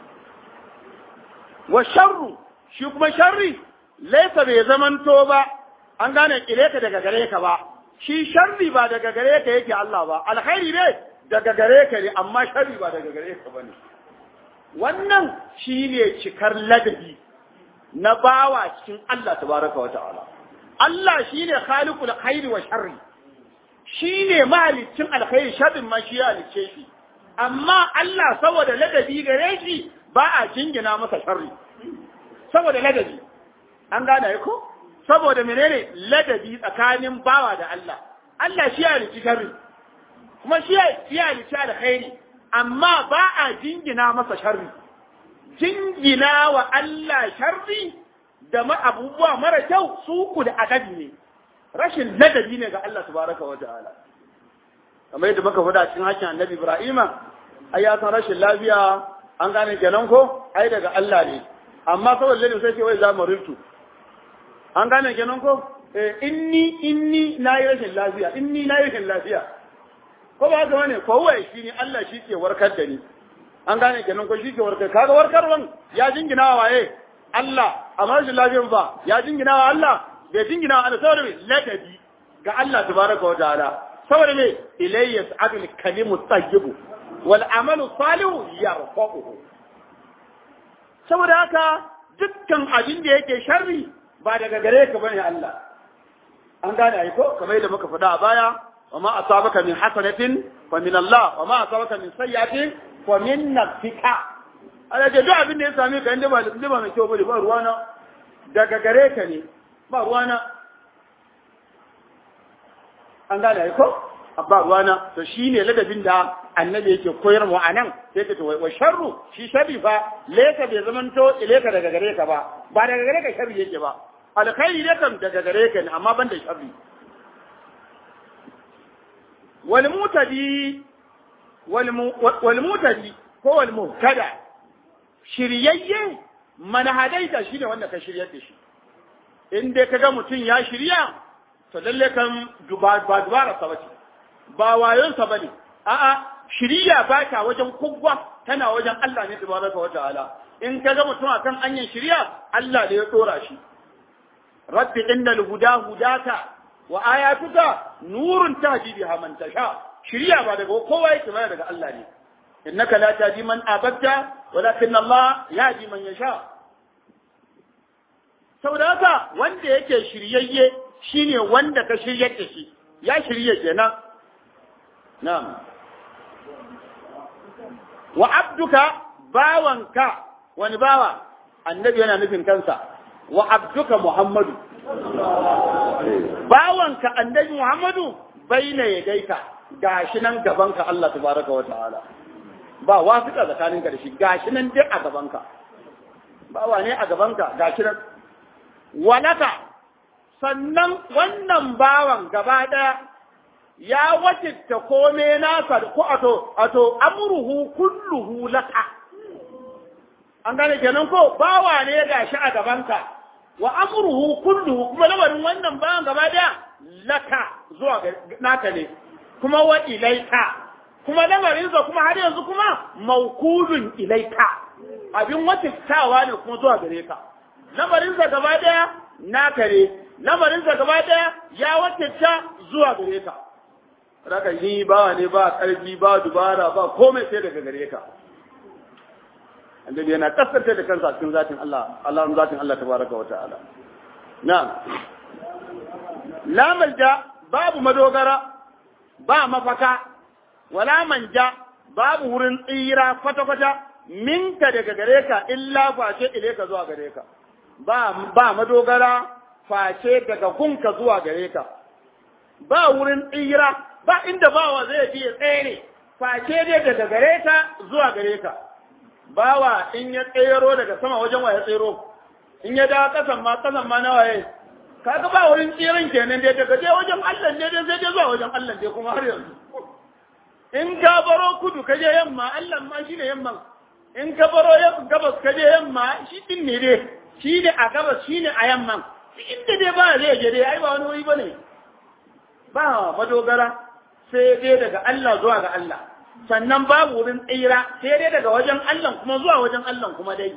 wa sharru shi kuma sharri laisa bai zamanto ba an gane kile ka daga gare ka ba shi sharri ba daga gare ka yake Allah ba alkhairi ne daga gare ka ne amma sharri ba daga gare ka bane wannan shi ne cikar ladabi na bawa cikin Allah tabaraka wa ta'ala Allah shi ne khaliqul khairi wa sharri shi ne mahalicin alkhairi sharrin ma shi ya halicce shi amma Allah saboda ladabi gare shi ba a jingina masa sharri saboda ladabi an gane ko saboda menene ladabi tsakanin bawa da Allah Allah shi ya halicci sharri kuma shi ya halicci alkhairi amma ba a jingina masa sharri jingina wa Allah sharri da ma abubuwa mara kyau su ku da adabi ne rashin ladabi ne ga Allah tabaraka wa ta'ala kamar yadda muka faɗa cikin hakkin annabi Ibrahima ai ya san rashin lafiya an gane kenan ko ai daga Allah ne amma saboda ladabi sai ce wai za mu rintu an gane kenan ko eh inni inni nayi rashin lafiya inni nayi rashin lafiya ko ba haka bane ko wai shi ne Allah shi ke warkar da ni an gane kenan ko shi ke warkar kaga warkarwan ya jingina wa waye Allah amma rashin lafiyan ba ya jingina wa Allah bai jingina wa Allah saboda me ladabi ga Allah tabaraka wa ta'ala saboda me ilayya sa'adul kalimu tayyibu wal amalu salihu yarfa'uhu saboda haka dukkan abin da yake sharri ba daga gare ka bane Allah an gane ai ko kamar yadda muka faɗa a baya وما أصابك من حسنة فمن الله وما أصابك من سيئة فمن نفسك ana ce duk abin da ya same ka inda ba da ba mai kyau bane ba ruwana daga gare ka ne ba ruwana an gane ai ko ba ruwana to shine ladabin da annabi yake koyar mu anan sai ka ce wa sharru shi sharri fa leka bai zamanto ileka daga gare ka ba ba daga gare ka sharri yake ba alkhairi ne kam daga gare ka ne amma ban da sharri والمتدي والمتدي هو المهتدى shiryayye mana hadaita shi ne wanda ka shiryar da shi in dai kaga mutum ya shirya to lalle kan ba dubara sa bace ba wayon sa bane a'a shirya ba ta wajen kugwa tana wajen Allah ne tabaraka wa ta'ala in kaga mutum akan anyan shirya Allah ne ya dora shi rabbi innal huda hudaka wa ayatuka nurun tahdi biha man tasha shiriya ba daga kowa yake ba daga Allah ne innaka la tahdi man abadta walakin Allah yahdi man yasha saboda haka wanda yake shiryayye shine wanda ka shiryar da shi ya shirye kenan na'am wa abduka bawanka wani bawa annabi yana nufin kansa wa abduka muhammadu bawanka annabi Muhammadu baina ya gaika gashi nan gabanka Allah tabaraka wa ta'ala ba wasiƙa tsakaninka da shi gashi nan dai a gabanka bawa ne a gabanka gashi nan walaka sannan wannan bawan gaba ɗaya ya wacce kome nasa ko ato ato amruhu kulluhu laka an gane kenan ko bawa ne gashi a gabanka wa amruhu kulluhu kuma lamarin wannan bayan gaba daya laka zuwa naka ne kuma wa ilaika kuma lamarinsa kuma har yanzu kuma maukulun ilaika abin watittawa ne kuma zuwa gare ka lamarinsa gaba daya naka ne lamarinsa gaba daya ya watitta zuwa gare ka Raka ni ba ne ba ƙarfi ba dubara ba komai sai daga gare ka. annabi yana kasance da kansa cikin zatin Allah Allah zatin Allah tabaraka wa ta'ala na'am la malja babu madogara ba mafaka wala manja babu wurin tsira kwata-kwata minka daga gare ka illa face ile ka zuwa gare ka ba ba madogara face daga gunka zuwa gare ka ba wurin tsira ba inda bawa zai je tsere face dai daga gare ka zuwa gare ka bawa in ya tsero daga sama wajen waye tsero in ya dawo kasan ma kasan ma na waye kaga ba wurin tsirin kenan dai daga je wajen Allah ne dai sai dai zuwa wajen Allah dai kuma har yanzu in ka baro kudu ka je yamma Allah ma shine yamman in ka baro gabas ka je yamma shi din ne dai shi ne a gabas shi ne a yamman inda dai ba zai je dai ai ba wani wuri bane ba madogara sai dai daga Allah zuwa ga Allah sannan babu wurin tsira sai dai daga wajen Allah kuma zuwa wajen Allah kuma dai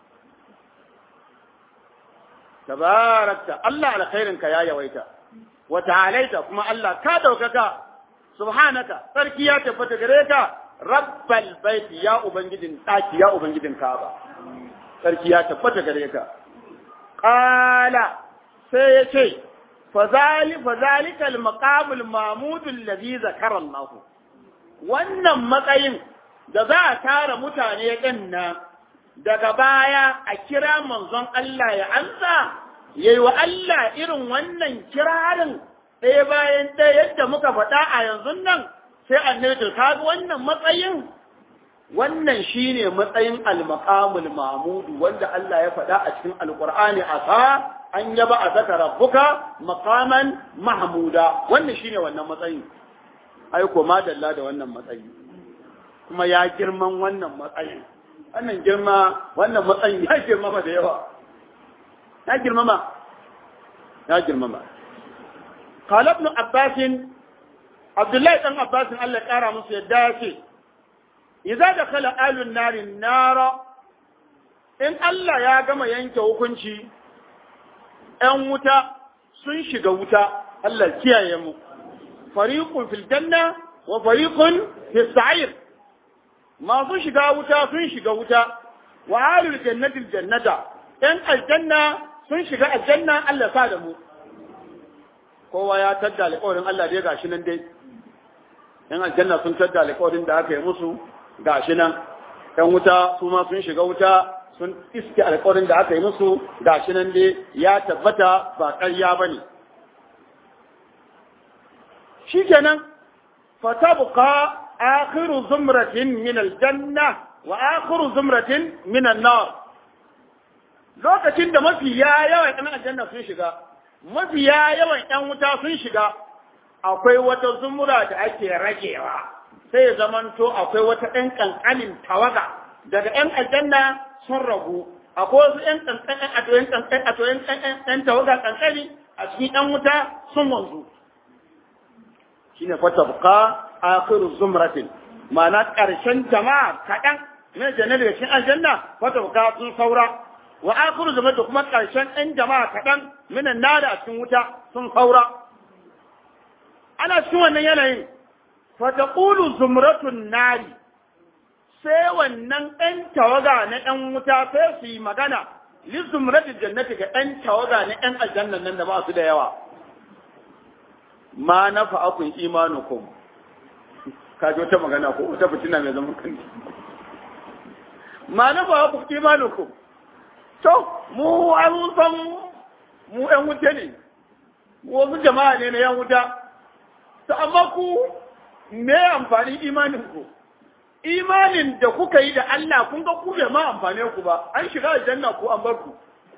tabarakta Allah alkhairinka ya yawaita wa ta'alaita kuma Allah ka daukaka subhanaka sarki ya tabbata gare ka rabbal baiti ya ubangijin daki ya ubangijin kaaba sarki ya tabbata gare ka qala sai ya ce fazali fazalika al-maqam al-mahmud alladhi zakara Allah wannan matsayin da za a tara mutane din nan daga baya a kira manzon Allah ya ansa yayi wa Allah irin wannan kirarin ɗaya bayan ɗaya yadda muka faɗa a yanzu nan sai annabi ka ga wannan matsayin wannan shine matsayin al-maqamul mahmud wanda Allah ya faɗa a cikin alqur'ani asa an yaba a zaka rabbuka maqaman mahmuda wannan shine wannan matsayin ai ko madalla da wannan matsayi kuma ya girman wannan matsayin wannan girma wannan matsayin ya girmama da yawa ya girmama ya girmama قال ابن عباس عبد الله بن عباس الله قال musu yadda yace idza dakhala alun nari nara in Allah ya gama yanke hukunci ‘yan wuta sun shiga wuta, Allah kiyaye mu, fariƙun fil janna wa fariƙun fil sa'ir. Masu shiga wuta sun shiga wuta, wa halul jannatil jannata, ‘yan aljanna sun shiga aljanna Allah sa da mu. Kowa ya tadda alƙawarin Allah dai gashi nan dai, ‘yan aljanna sun tadda alƙawarin da aka yi musu gashi nan, ‘yan wuta su ma sun shiga wuta sun iske alƙawarin da aka yi musu da shi nan dai ya tabbata ba ƙarya ba ne. Shi kenan, fatabuka akhiru zumratin min aljanna wa akhiru zumratin min annar lokacin da mafiya yawan ɗan aljanna sun shiga mafiya yawan ɗan wuta sun shiga akwai wata zumura da ake ragewa sai zamanto akwai wata ɗan ƙanƙanin tawaga daga ‘yan aljanna sun ragu akwai wasu ‘yan ƙanƙanin a toyin ƙanƙanin a toyin ɗan tawaga ƙanƙani a cikin ‘yan wuta sun wanzu shi ne fata buka akhiru zumratin ma'ana ƙarshen jama'a kaɗan na jannar da cikin aljanna fata buka sun saura wa akhiru zumratin kuma ƙarshen ɗan jama'a kaɗan minan nada a cikin wuta sun saura ana cikin wannan yanayin fata ƙulu zumratun nari sai wannan ɗan tawaga na ɗan wuta sai su yi magana lizumrati jannati ga ɗan tawaga na ɗan aljannan nan da ba su da yawa ma na fa'akun imanukum ka ji wata magana ko wata fitina mai zaman kanti ma na fa'akun imanukum to mu an san mu ɗan wuta ne wasu jama'a ne na yan wuta to amma ku me amfani imanin ku imanin da kuka yi da Allah kun ga ku bai ma amfane ku ba an shiga aljanna ku an bar ku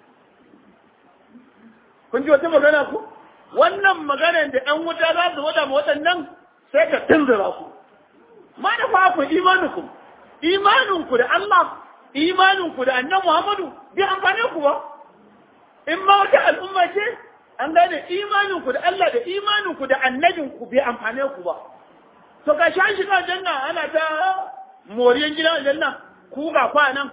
kun ji wata magana ku wannan maganar da ɗan wuta za su wada ma waɗannan sai ka tunzura ku ma da fa ku imaninku imaninku da Allah imaninku da annan Muhammadu bai amfane ku ba in ma wata al'umma ce an gane imaninku da Allah da imaninku da annabinku bai amfane ku ba to ka sha shiga aljanna ana ta moriyan gidan aljanna ku ga kwanan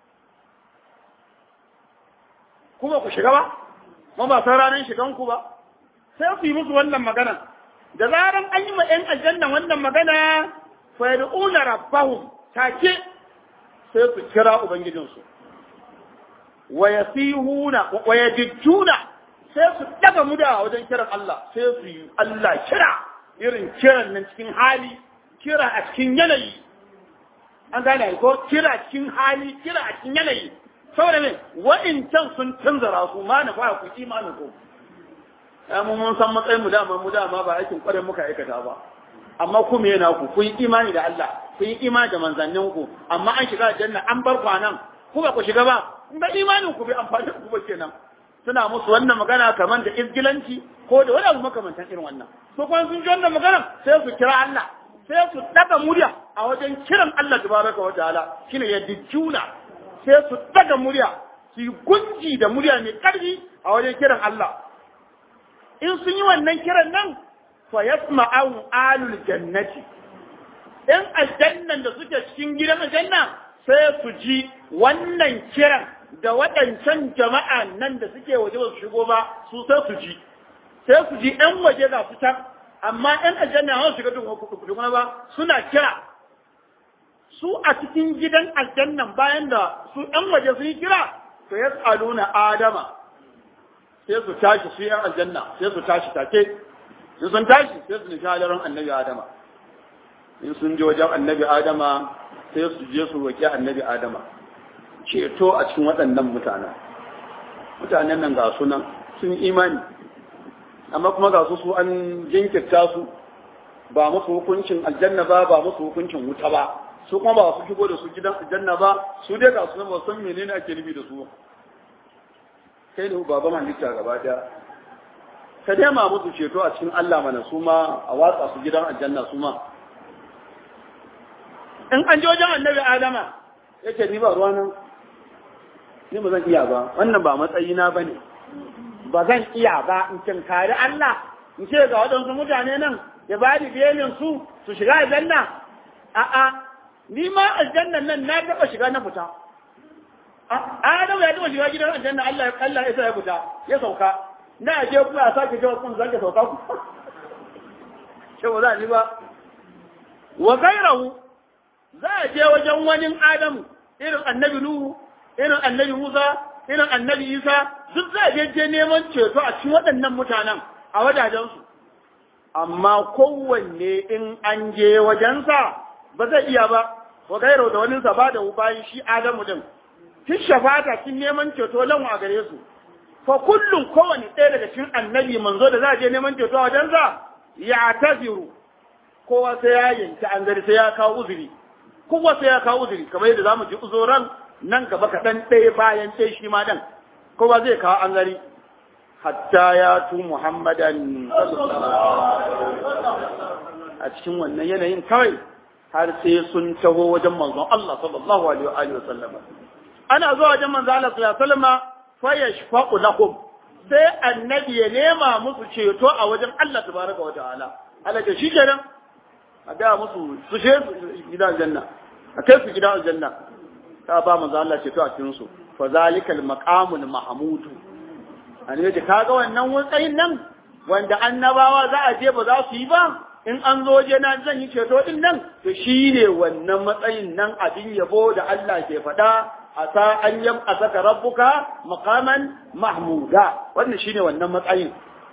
kuma ku shiga ba ma ba san ranar shigan ku ba sai ku yi musu wannan magana da zaran an yi ma ɗan aljanna wannan magana fa yad'una rabbahum take sai su kira ubangijinsu wa yasihuna wa yadjuna sai su daga muda wajen kiran Allah sai su yi Allah kira irin kiran nan cikin hali kira a cikin yanayi an gane ko kira cikin hali kira a cikin yanayi saboda me wa'incan sun canzara su ma na fara ku imanin ku ya mu mun san matsayin mu dama mu dama ba aikin kwarin muka aikata ba amma ku me yana ku kun yi imani da Allah kun yi imani da manzannin ku amma an shiga aljanna an bar kwanan ku ba ku shiga ba in ba imanin ku bai amfani ku ba kenan suna musu wannan magana kamar da izgilanci ko da wani abu makamantan irin wannan so kuma sun ji wannan magana sai su kira Allah sai su daga murya a wajen kiran Allah tabaraka wa ta'ala shine ya dijjuna sai su daga murya su yi gunji da murya mai karfi a wajen kiran Allah in sun yi wannan kiran nan fa yasma'u alul jannati in aljannan da suke cikin gidan aljanna sai su ji wannan kiran da waɗancan jama'a nan da suke waje ba su shigo ba su sai su ji sai su ji ɗan waje ga su can amma ɗan aljanna hau shiga tukuna ba suna kira su a cikin gidan aljannan bayan da su ɗan waje sun yi kira to ya tsaluna adama sai su tashi su yan aljanna sai su tashi take in sun tashi sai su nufi halarin annabi adama in sun je wajen annabi adama sai su je su roƙi annabi adama ceto a cikin waɗannan mutanen mutanen nan ga su nan sun imani amma kuma ga su su an jinkirta su ba musu hukuncin aljanna ba ba musu hukuncin wuta ba su kuma ba su shigo da su gidan aljanna ba su dai ga su nan ba san menene ake nufi da su kai ne baban halitta gaba daya ka dai ma musu ceto a cikin Allah mana su ma a watsa su gidan aljanna su ma in an je wajen annabi adama yake ni ba ruwa nan ni ba zan iya ba wannan ba matsayina ba ne ba zan iya ba in tinkari Allah in ce ga waɗansu mutane nan ya ba da belin su su shiga aljanna a'a ni ma aljannan nan na taɓa shiga na fita Adamu ya taɓa shiga gidan aljanna Allah Allah ya sa ya fita ya sauka na je kuma a sake jawo kun zan sauka ku ce ba za ni ba wa gairahu za a je wajen wani Adamu irin annabi Nuhu irin annabi Musa irin annabi Isa duk za a je je neman ceto a cikin waɗannan mutanen a wajajensu amma kowanne in an je wajensa ba zai iya ba wa gairo da wani ba da bayan shi Adamu din kin shafata kin neman ceto lan a gare su fa kullum kowanne ɗaya daga cikin annabi manzo da za a je neman ceto a wajensa ya taziru kowa sai ya yanki an gari sai ya kawo uzuri kowa sai ya kawo uzuri kamar yadda zamu ji uzuran nan gaba kaɗan ɗaya bayan ɗaya shi ma dan kowa zai kawo an gari hatta ya tu muhammadan a cikin wannan yanayin kawai har sai sun taho wajen manzon Allah sallallahu alaihi wa sallam ana zuwa wajen manzon Allah sallallahu alaihi wa sallam fa yashfa'u lahum sai annabi ya nema musu ceto a wajen Allah tabaraka wa ta'ala Allah ke shi kenan a ga musu su je gidan aljanna a kai su gidan aljanna ta ba manzo Allah ceto a cikin su fa zalikal maqamul mahmudu an yace kaga wannan wutsayin nan wanda annabawa za a je ba za su yi ba in an zo je na zan yi ceto din nan to shine wannan matsayin nan abin yabo da Allah ke faɗa asa an yam asaka rabbuka maqaman mahmuda wannan shine wannan matsayin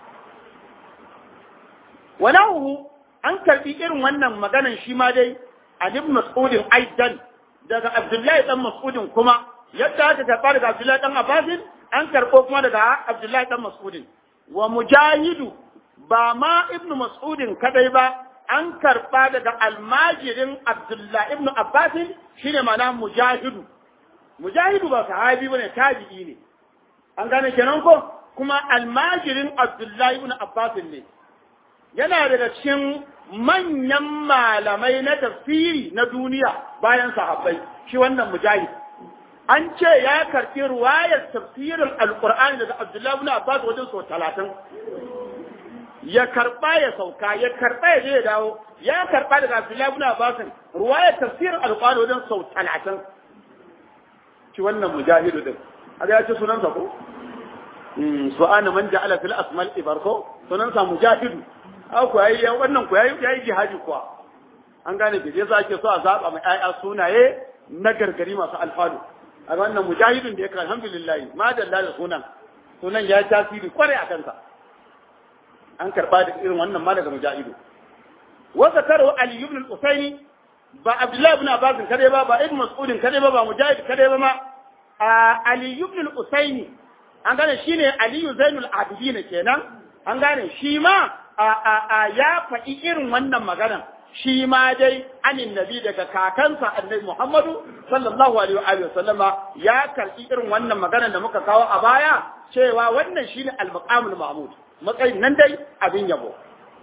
walahu an karbi irin wannan maganan shi ma dai a ibn mas'udin aidan daga abdullahi dan mas'udin kuma yadda aka karba daga abdullahi dan abbasin an karbo kuma daga abdullahi dan mas'udin wa mujahidu ba ma ibn mas'udin kadai ba an karba daga almajirin abdullahi ibn abbasin shine ma'ana mujahidu mujahidu ba sahabi bane tabi'i ne an gane kenan ko kuma almajirin abdullahi ibn abbasin ne yana daga cikin manyan malamai na tafsiri na duniya bayan sahabbai shi wannan mujahid an ce ya karɓi ruwayar tafsirin alkur'ani daga abdullahi ibn abbas wajen sau talatin ya karɓa ya sauka ya karɓa ya je ya dawo ya karɓa daga abdullahi ibn abbas ruwayar tafsirin alkur'ani wajen sau talatin shi wannan mujahidu din a ya ce sunansa ko su'ana man ja'ala fil asmal ibarko sunansa mujahidu ku yayi wannan ku yayi yayi jihadi kuwa an gane da yasa ake so a zaba mai ayya sunaye na gargari masu alfalu a wannan mujahidin da yake alhamdulillah ma dalla da sunan sunan ya tasiri kwarai a kansa an karba da irin wannan ma daga mujahidu wa zakaru ali ibn al-usaini ba abdullahi ibn abbas kade ba ba ibn mas'ud kade ba ba mujahid kade ba ma ali ibn al-usaini an gane shine ali zainul abidin kenan an gane shi ma ya faɗi irin wannan maganar shi ma dai anin nabi daga kakansa annabi Muhammadu sallallahu alaihi wa sallama ya karbi irin wannan magana da muka kawo a baya cewa wannan shine al-maqamul mahmud matsayin nan dai abin yabo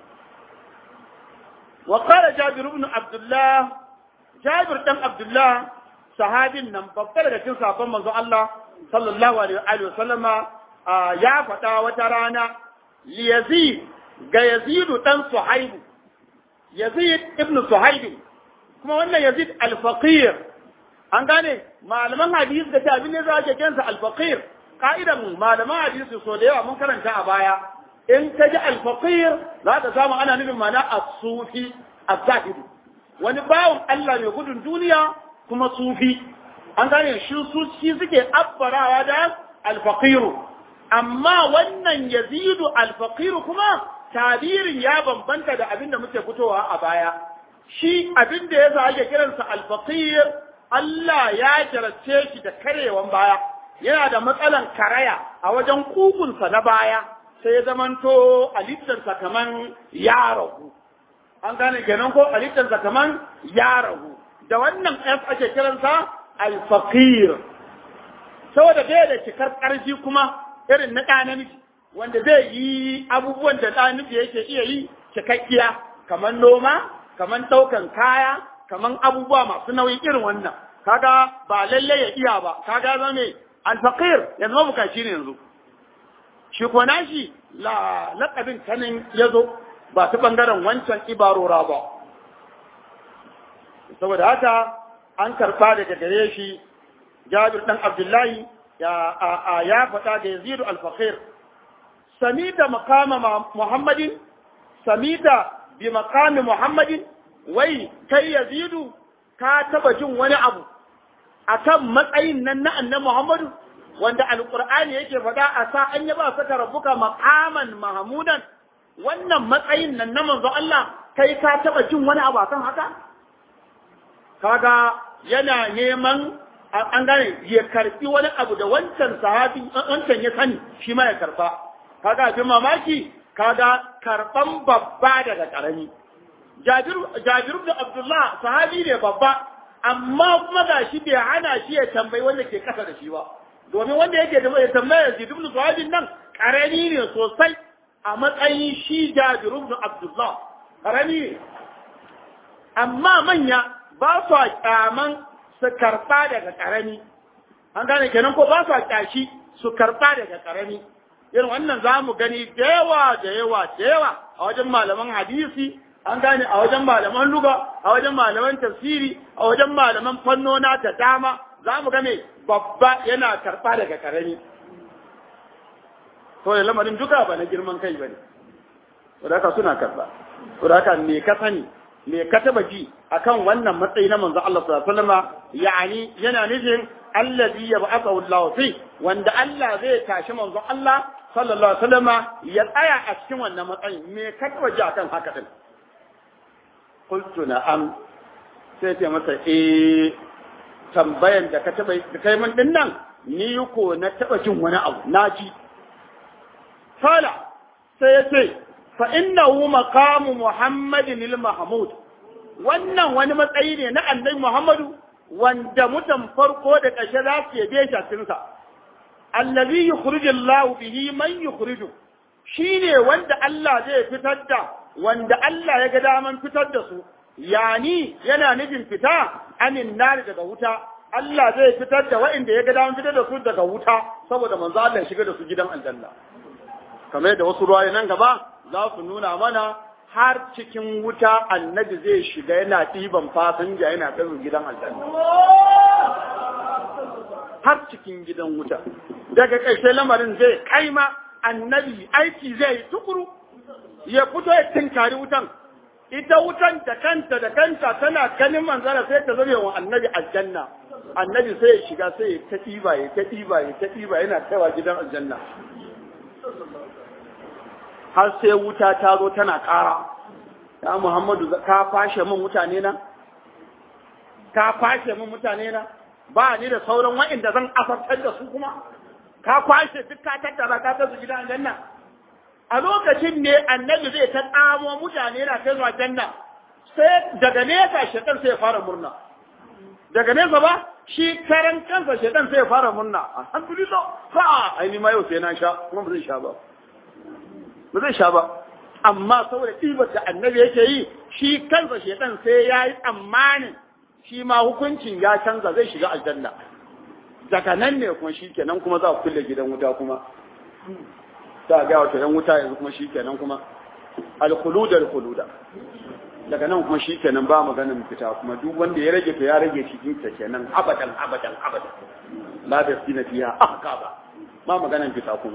wa qala jabir ibn abdullah jabir dan abdullah sahabin nan babbar daga cikin sahabban manzon Allah sallallahu alaihi wa sallama ya faɗa wata rana li yazid ga yazidu dan suhaibu Yazid ibn Suhaib kuma wannan Yazid al-Faqir an gane malaman hadisi da ta abin ne za ke kensa al-Faqir ka'idan malaman hadisi so da yawa mun karanta a baya in ka ji al-Faqir za ka samu ana nufin mana as-sufi az-zahid wani bawon Allah mai gudun duniya kuma sufi an gane shi su shi suke abbarawa da al-Faqir amma wannan Yazidu al-Faqir kuma tabirin ya bambanta da abin da muke fitowa a baya shi abin da yasa ake kiransa alfaqir Allah ya jarabce shi da karewan baya yana da matsalan karaya a wajen kugunsa na baya sai ya zamanto alittarsa kaman ya ragu an gane kenan ko alittarsa kaman ya ragu da wannan f ake kiransa alfaqir saboda bai da cikar ƙarfi kuma irin na ɗa namiji wanda zai yi abubuwan da ɗa nufi yake iya yi cikakkiya kamar noma kamar ɗaukan kaya kamar abubuwa masu nauyi irin wannan kaga ba lalle ya iya ba kaga zama mai alfaqir yanzu mabukaci ne yanzu shi ko nashi la laƙabin kanin ya zo ba ta ɓangaren wancan ibarora ba saboda haka an karɓa daga gare shi jabir ɗan abdullahi ya faɗa da yazidu alfaqir samita makama Muhammadin, samita bi makami Muhammadin, wai kai yazidu ka taba jin wani abu akan matsayin nan na annan Muhammadu, wanda alƙur'ani yake faɗa a sa an yaba saka rabbuka makaman Mahamudan, wannan matsayin nan na manzo Allah kai ka taba jin wani abu akan haka? Kaga yana neman an gane ya karfi wani abu da wancan sahabi wancan ya sani shi ma ya karfa. kaga abin mamaki kaga karban babba daga karami Jabir da Abdullah sahabi ne babba amma kuma ga shi bai hana shi ya tambayi wanda ke kasa da shi ba domin wanda yake da ya tambaya Yazid ibn Suhaibin nan karami ne sosai a matsayin shi Jabir ibn Abdullah karami ne amma manya ba su kyaman su karba daga karami an gane kenan ko ba su kyashi su karba daga karami irin wannan za mu gani da yawa da yawa da yawa a wajen malaman hadisi an gane a wajen malaman luga a wajen malaman tafsiri a wajen malaman fannona da dama za mu game babba yana karɓa daga karami to da lamarin duka ba na girman kai ba ne wadaka suna karɓa wadaka me ka sani me ka taba ji akan wannan matsayi na manzo Allah sallallahu alaihi wasallam yani yana nufin allazi yab'athu Allah fi wanda Allah zai tashi manzo Allah sallallahu alaihi wasallam ya tsaya a cikin wannan matsayin me ka taba ji akan haka din qultu na'am sai ce masa eh tambayan da ka taba kai min din nan ni ko na taba jin wani abu na ji fala sai ya ce fa innahu maqamu muhammadin al-mahmud wannan wani matsayi ne na annabi muhammadu wanda mutan farko da ƙarshe za su yabe shi a cikinsa allazi yukhrijullahu bihi man yukhriju shine wanda Allah zai fitar da wanda Allah ya ga daman fitar da su yani yana nufin fita anin nari daga wuta Allah zai fitar da waɗanda ya ga daman fitar da su daga wuta saboda manzo Allah ya shiga da su gidan aljanna kamar da wasu ruwaye nan gaba za su nuna mana har cikin wuta annabi zai shiga yana ɗiban fasinja yana kai gidan aljanna har cikin gidan wuta daga ƙarshe lamarin zai kaima annabi aiki zai yi tukuru ya fito ya tinkari wutan ita wutan da kanta da kanta tana ganin manzara sai ta zame wa annabi aljanna annabi sai ya shiga sai ya ta ɗiba ya ta ɗiba ya ta ɗiba yana kaiwa gidan aljanna har sai wuta ta zo tana ƙara ya Muhammadu ka fashe min mutane na ka fashe min mutane na ba ni da sauran wa'inda zan asartar da su kuma ka kwashe duk ka tattara ka kai su gidan aljanna a lokacin ne annabi zai ta tsamo mutane na kai zuwa janna sai daga nesa shaitan sai ya fara murna daga nesa ba shi karan kansa shaitan sai ya fara murna alhamdulillah fa ai ni ma yau sai na sha kuma ba zai sha ba ba zai sha ba amma saboda ɗibar da annabi yake yi shi kansa shaitan sai ya yi tsammanin shi ma hukuncin ya canza zai shiga aljanna daga nan ne kuma shi kenan kuma za ku kulle gidan wuta kuma za a gaya wata yan wuta yanzu kuma shi kenan kuma alkuluda alkuluda daga nan kuma shi kenan ba maganin fita kuma duk wanda ya rage to ya rage cikin ta kenan abadan abadan abadan la da sina fiha ahqaba ba maganin fita kuma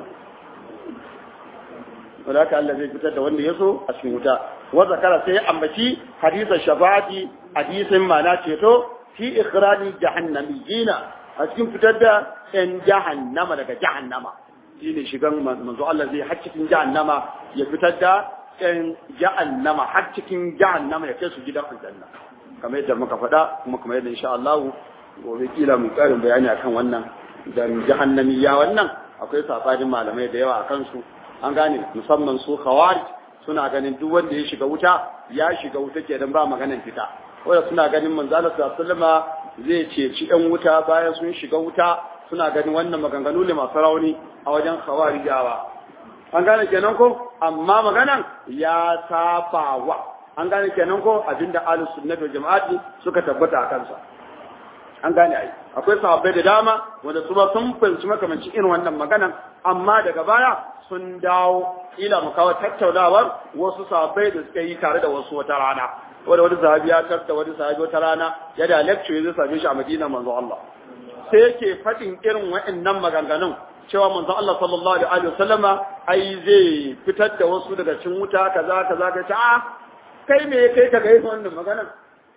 wanda haka Allah zai fitar da wanda ya so a cikin wuta wa zakara sai ambaci hadisan shafa'ati hadisin mana ceto fi ikhrani jahannamiyina a cikin fitar da yan jahannama daga jahannama shine shigan manzo Allah zai har cikin jahannama ya fitar da yan jahannama har cikin jahannama ya kai su gidan aljanna kamar yadda muka faɗa kuma kamar yadda insha Allah gobe kila mu karin bayani akan wannan dan jahannamiya wannan akwai safarin malamai da yawa akan su an gane musamman su khawarij suna ganin duk wanda ya shiga wuta ya shiga wuta kenan ba maganan fita wanda suna ganin manzala sallallahu zai ceci yan wuta bayan sun shiga wuta suna ganin wannan maganganu ne masu rauni a wajen khawarijawa an gane kenan ko amma maganan ya safawa an gane kenan ko abinda ahlus sunnah wal jama'ati suka tabbata a kansa an gane ai akwai sahabbai da dama wanda su ba sun fahimci makamanci irin wannan maganan amma daga baya sun dawo ila mu kawo tattaunawar wasu sahabbai da suka yi tare da wasu wata rana wanda wani sahabi ya tarta wani sahabi wata rana ya da lecture zai same shi a Madina manzo Allah sai yake fadin irin wa'annan maganganun cewa manzo Allah sallallahu alaihi wasallama ai zai fitar da wasu daga cikin wuta kaza kaza ka ce a kai me kai ka ga irin wannan maganan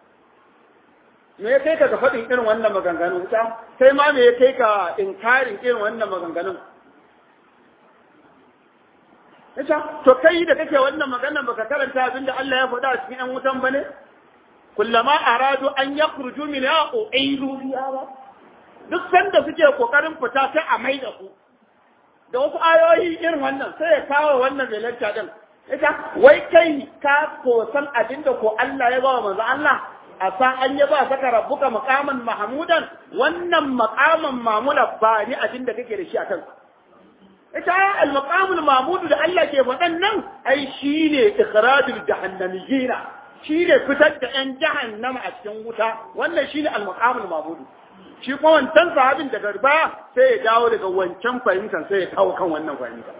me ya kai ka ga faɗin irin wannan maganganun wuta sai ma me ya kai ka inkarin irin wannan maganganun Ita, to kai da kake wannan maganan baka karanta abin da Allah ya faɗa a cikin ‘yan wutan ba ne? Kullama aradu an ya kurju min ya ƙo'aidu biya ba. Duk sanda suke ƙoƙarin fita sai a mai da ku. Da wasu ayoyi irin wannan sai ya kawo wannan mai lacca ɗin. Ita, wai kai ka kosan abin da ko Allah ya ba wa manzo Allah a sa an yi ba saka rabbuka maqaman mahmudan wannan maqaman mamula ba ni abin da kake da shi a kansa. ita al-maqamul mahmud da Allah ke faɗan nan ai shine ikhrajul jahannamiyina shine fitar da ƴan jahannama a cikin wuta wannan shine al-maqamul mahmud shi kuma wancan sahabin daga baya sai ya dawo daga wancan fahimtar sai ya kawo kan wannan fahimta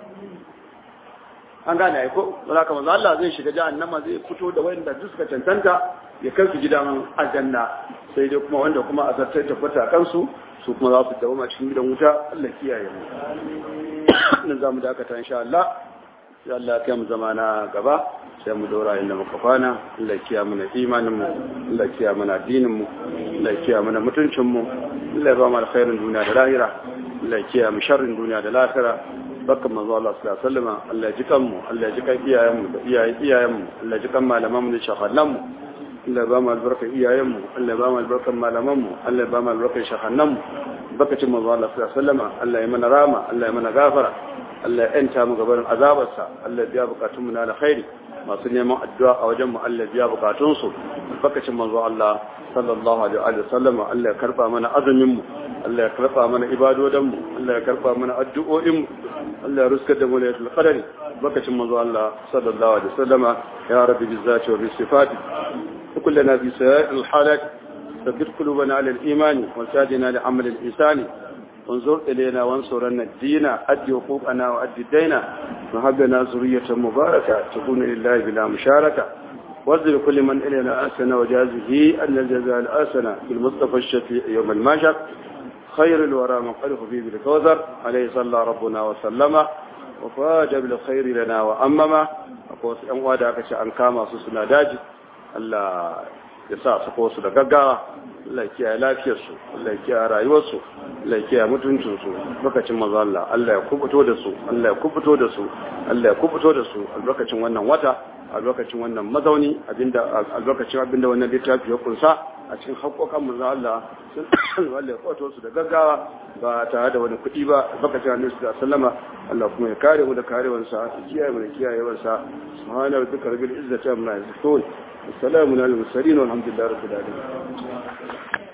an gane ai ko wala kamar Allah zai shiga jahannama zai fito da wanda duk suka cancanta ya kai su gidan aljanna sai dai kuma wanda kuma a zartar tabbata kansu su kuma za su dawo cikin gidan wuta Allah kiyaye mu nan za mu dakata insha Allah sai Allah ya kai mu zama na gaba sai mu dora inda muka kwana Allah ya kiyaye mana imanin mu Allah ya kiyaye mana addinin mu Allah ya kiyaye mana mutuncin mu Allah ya ba mu alkhairin duniya da lahira Allah ya kiyaye mu sharrin duniya da lahira barkan manzo Allah sallallahu alaihi wasallam Allah ya ji kanmu Allah ya ji kan iyayen mu da iyayen iyayen mu Allah ya ji kan malaman mu da shahadan mu Allah ya ba mu albarkar iyayen mu Allah ya ba mu albarkar malaman mu Allah ya ba mu albarkar shahadan mu bakacin manzo Allah sallallahu alaihi wasallam Allah ya mana rama Allah ya mana gafara Allah ya yanta mu gabarin azabarsa Allah ya biya bukatun mu na alkhairi masu neman addu'a a wajen mu Allah ya biya bukatun su bakacin manzo Allah sallallahu alaihi wasallam Allah ya karba mana azumin mu Allah ya karba mana ibadodan mu Allah ya karba mana addu'o'in mu Allah ya ruskar da mu lailatul qadari bakacin manzo Allah sallallahu alaihi wasallam ya rabbi bizzati wa bisifati كلنا في سائر الحالات ثبت قلوبنا على الإيمان وسادنا لعمل الإنسان وانظر إلينا وانصرنا الدين أدي حقوقنا وأدي الدين وهب لنا ذرية مباركة تكون لله بلا مشاركة وانزل كل من إلينا أسنا وجازه أن الجزاء الآسنة بالمصطفى الشفيع يوم الماشر خير الورى من قلق فيه بالكوثر عليه صلى ربنا وسلم وفاج بالخير لنا وأمما أقول أن وادعك شأن كاما سسنا داجي Allah ya sa su ko su da gaggawa Allah ya kiyaye lafiyarsu Allah ya kiyaye rayuwarsu Allah ya kiyaye mutuncinsu lokacin manzo Allah Allah ya kubuto da su Allah ya kubuto da su Allah ya kubuto da su a lokacin wannan wata a lokacin wannan mazauni abinda a lokacin abinda wannan littafi ya kunsa a cikin haƙoƙan manzo Allah sun Allah ya kwato su da gaggawa ba tare da wani kuɗi ba lokacin annabi sallallahu alaihi wasallama Allah kuma ya kare mu da karewansa ya kiyaye mu da kiyayewarsa subhana rabbika rabbil izzati amma yasifun assalamu alal mursalin walhamdulillahi rabbil alamin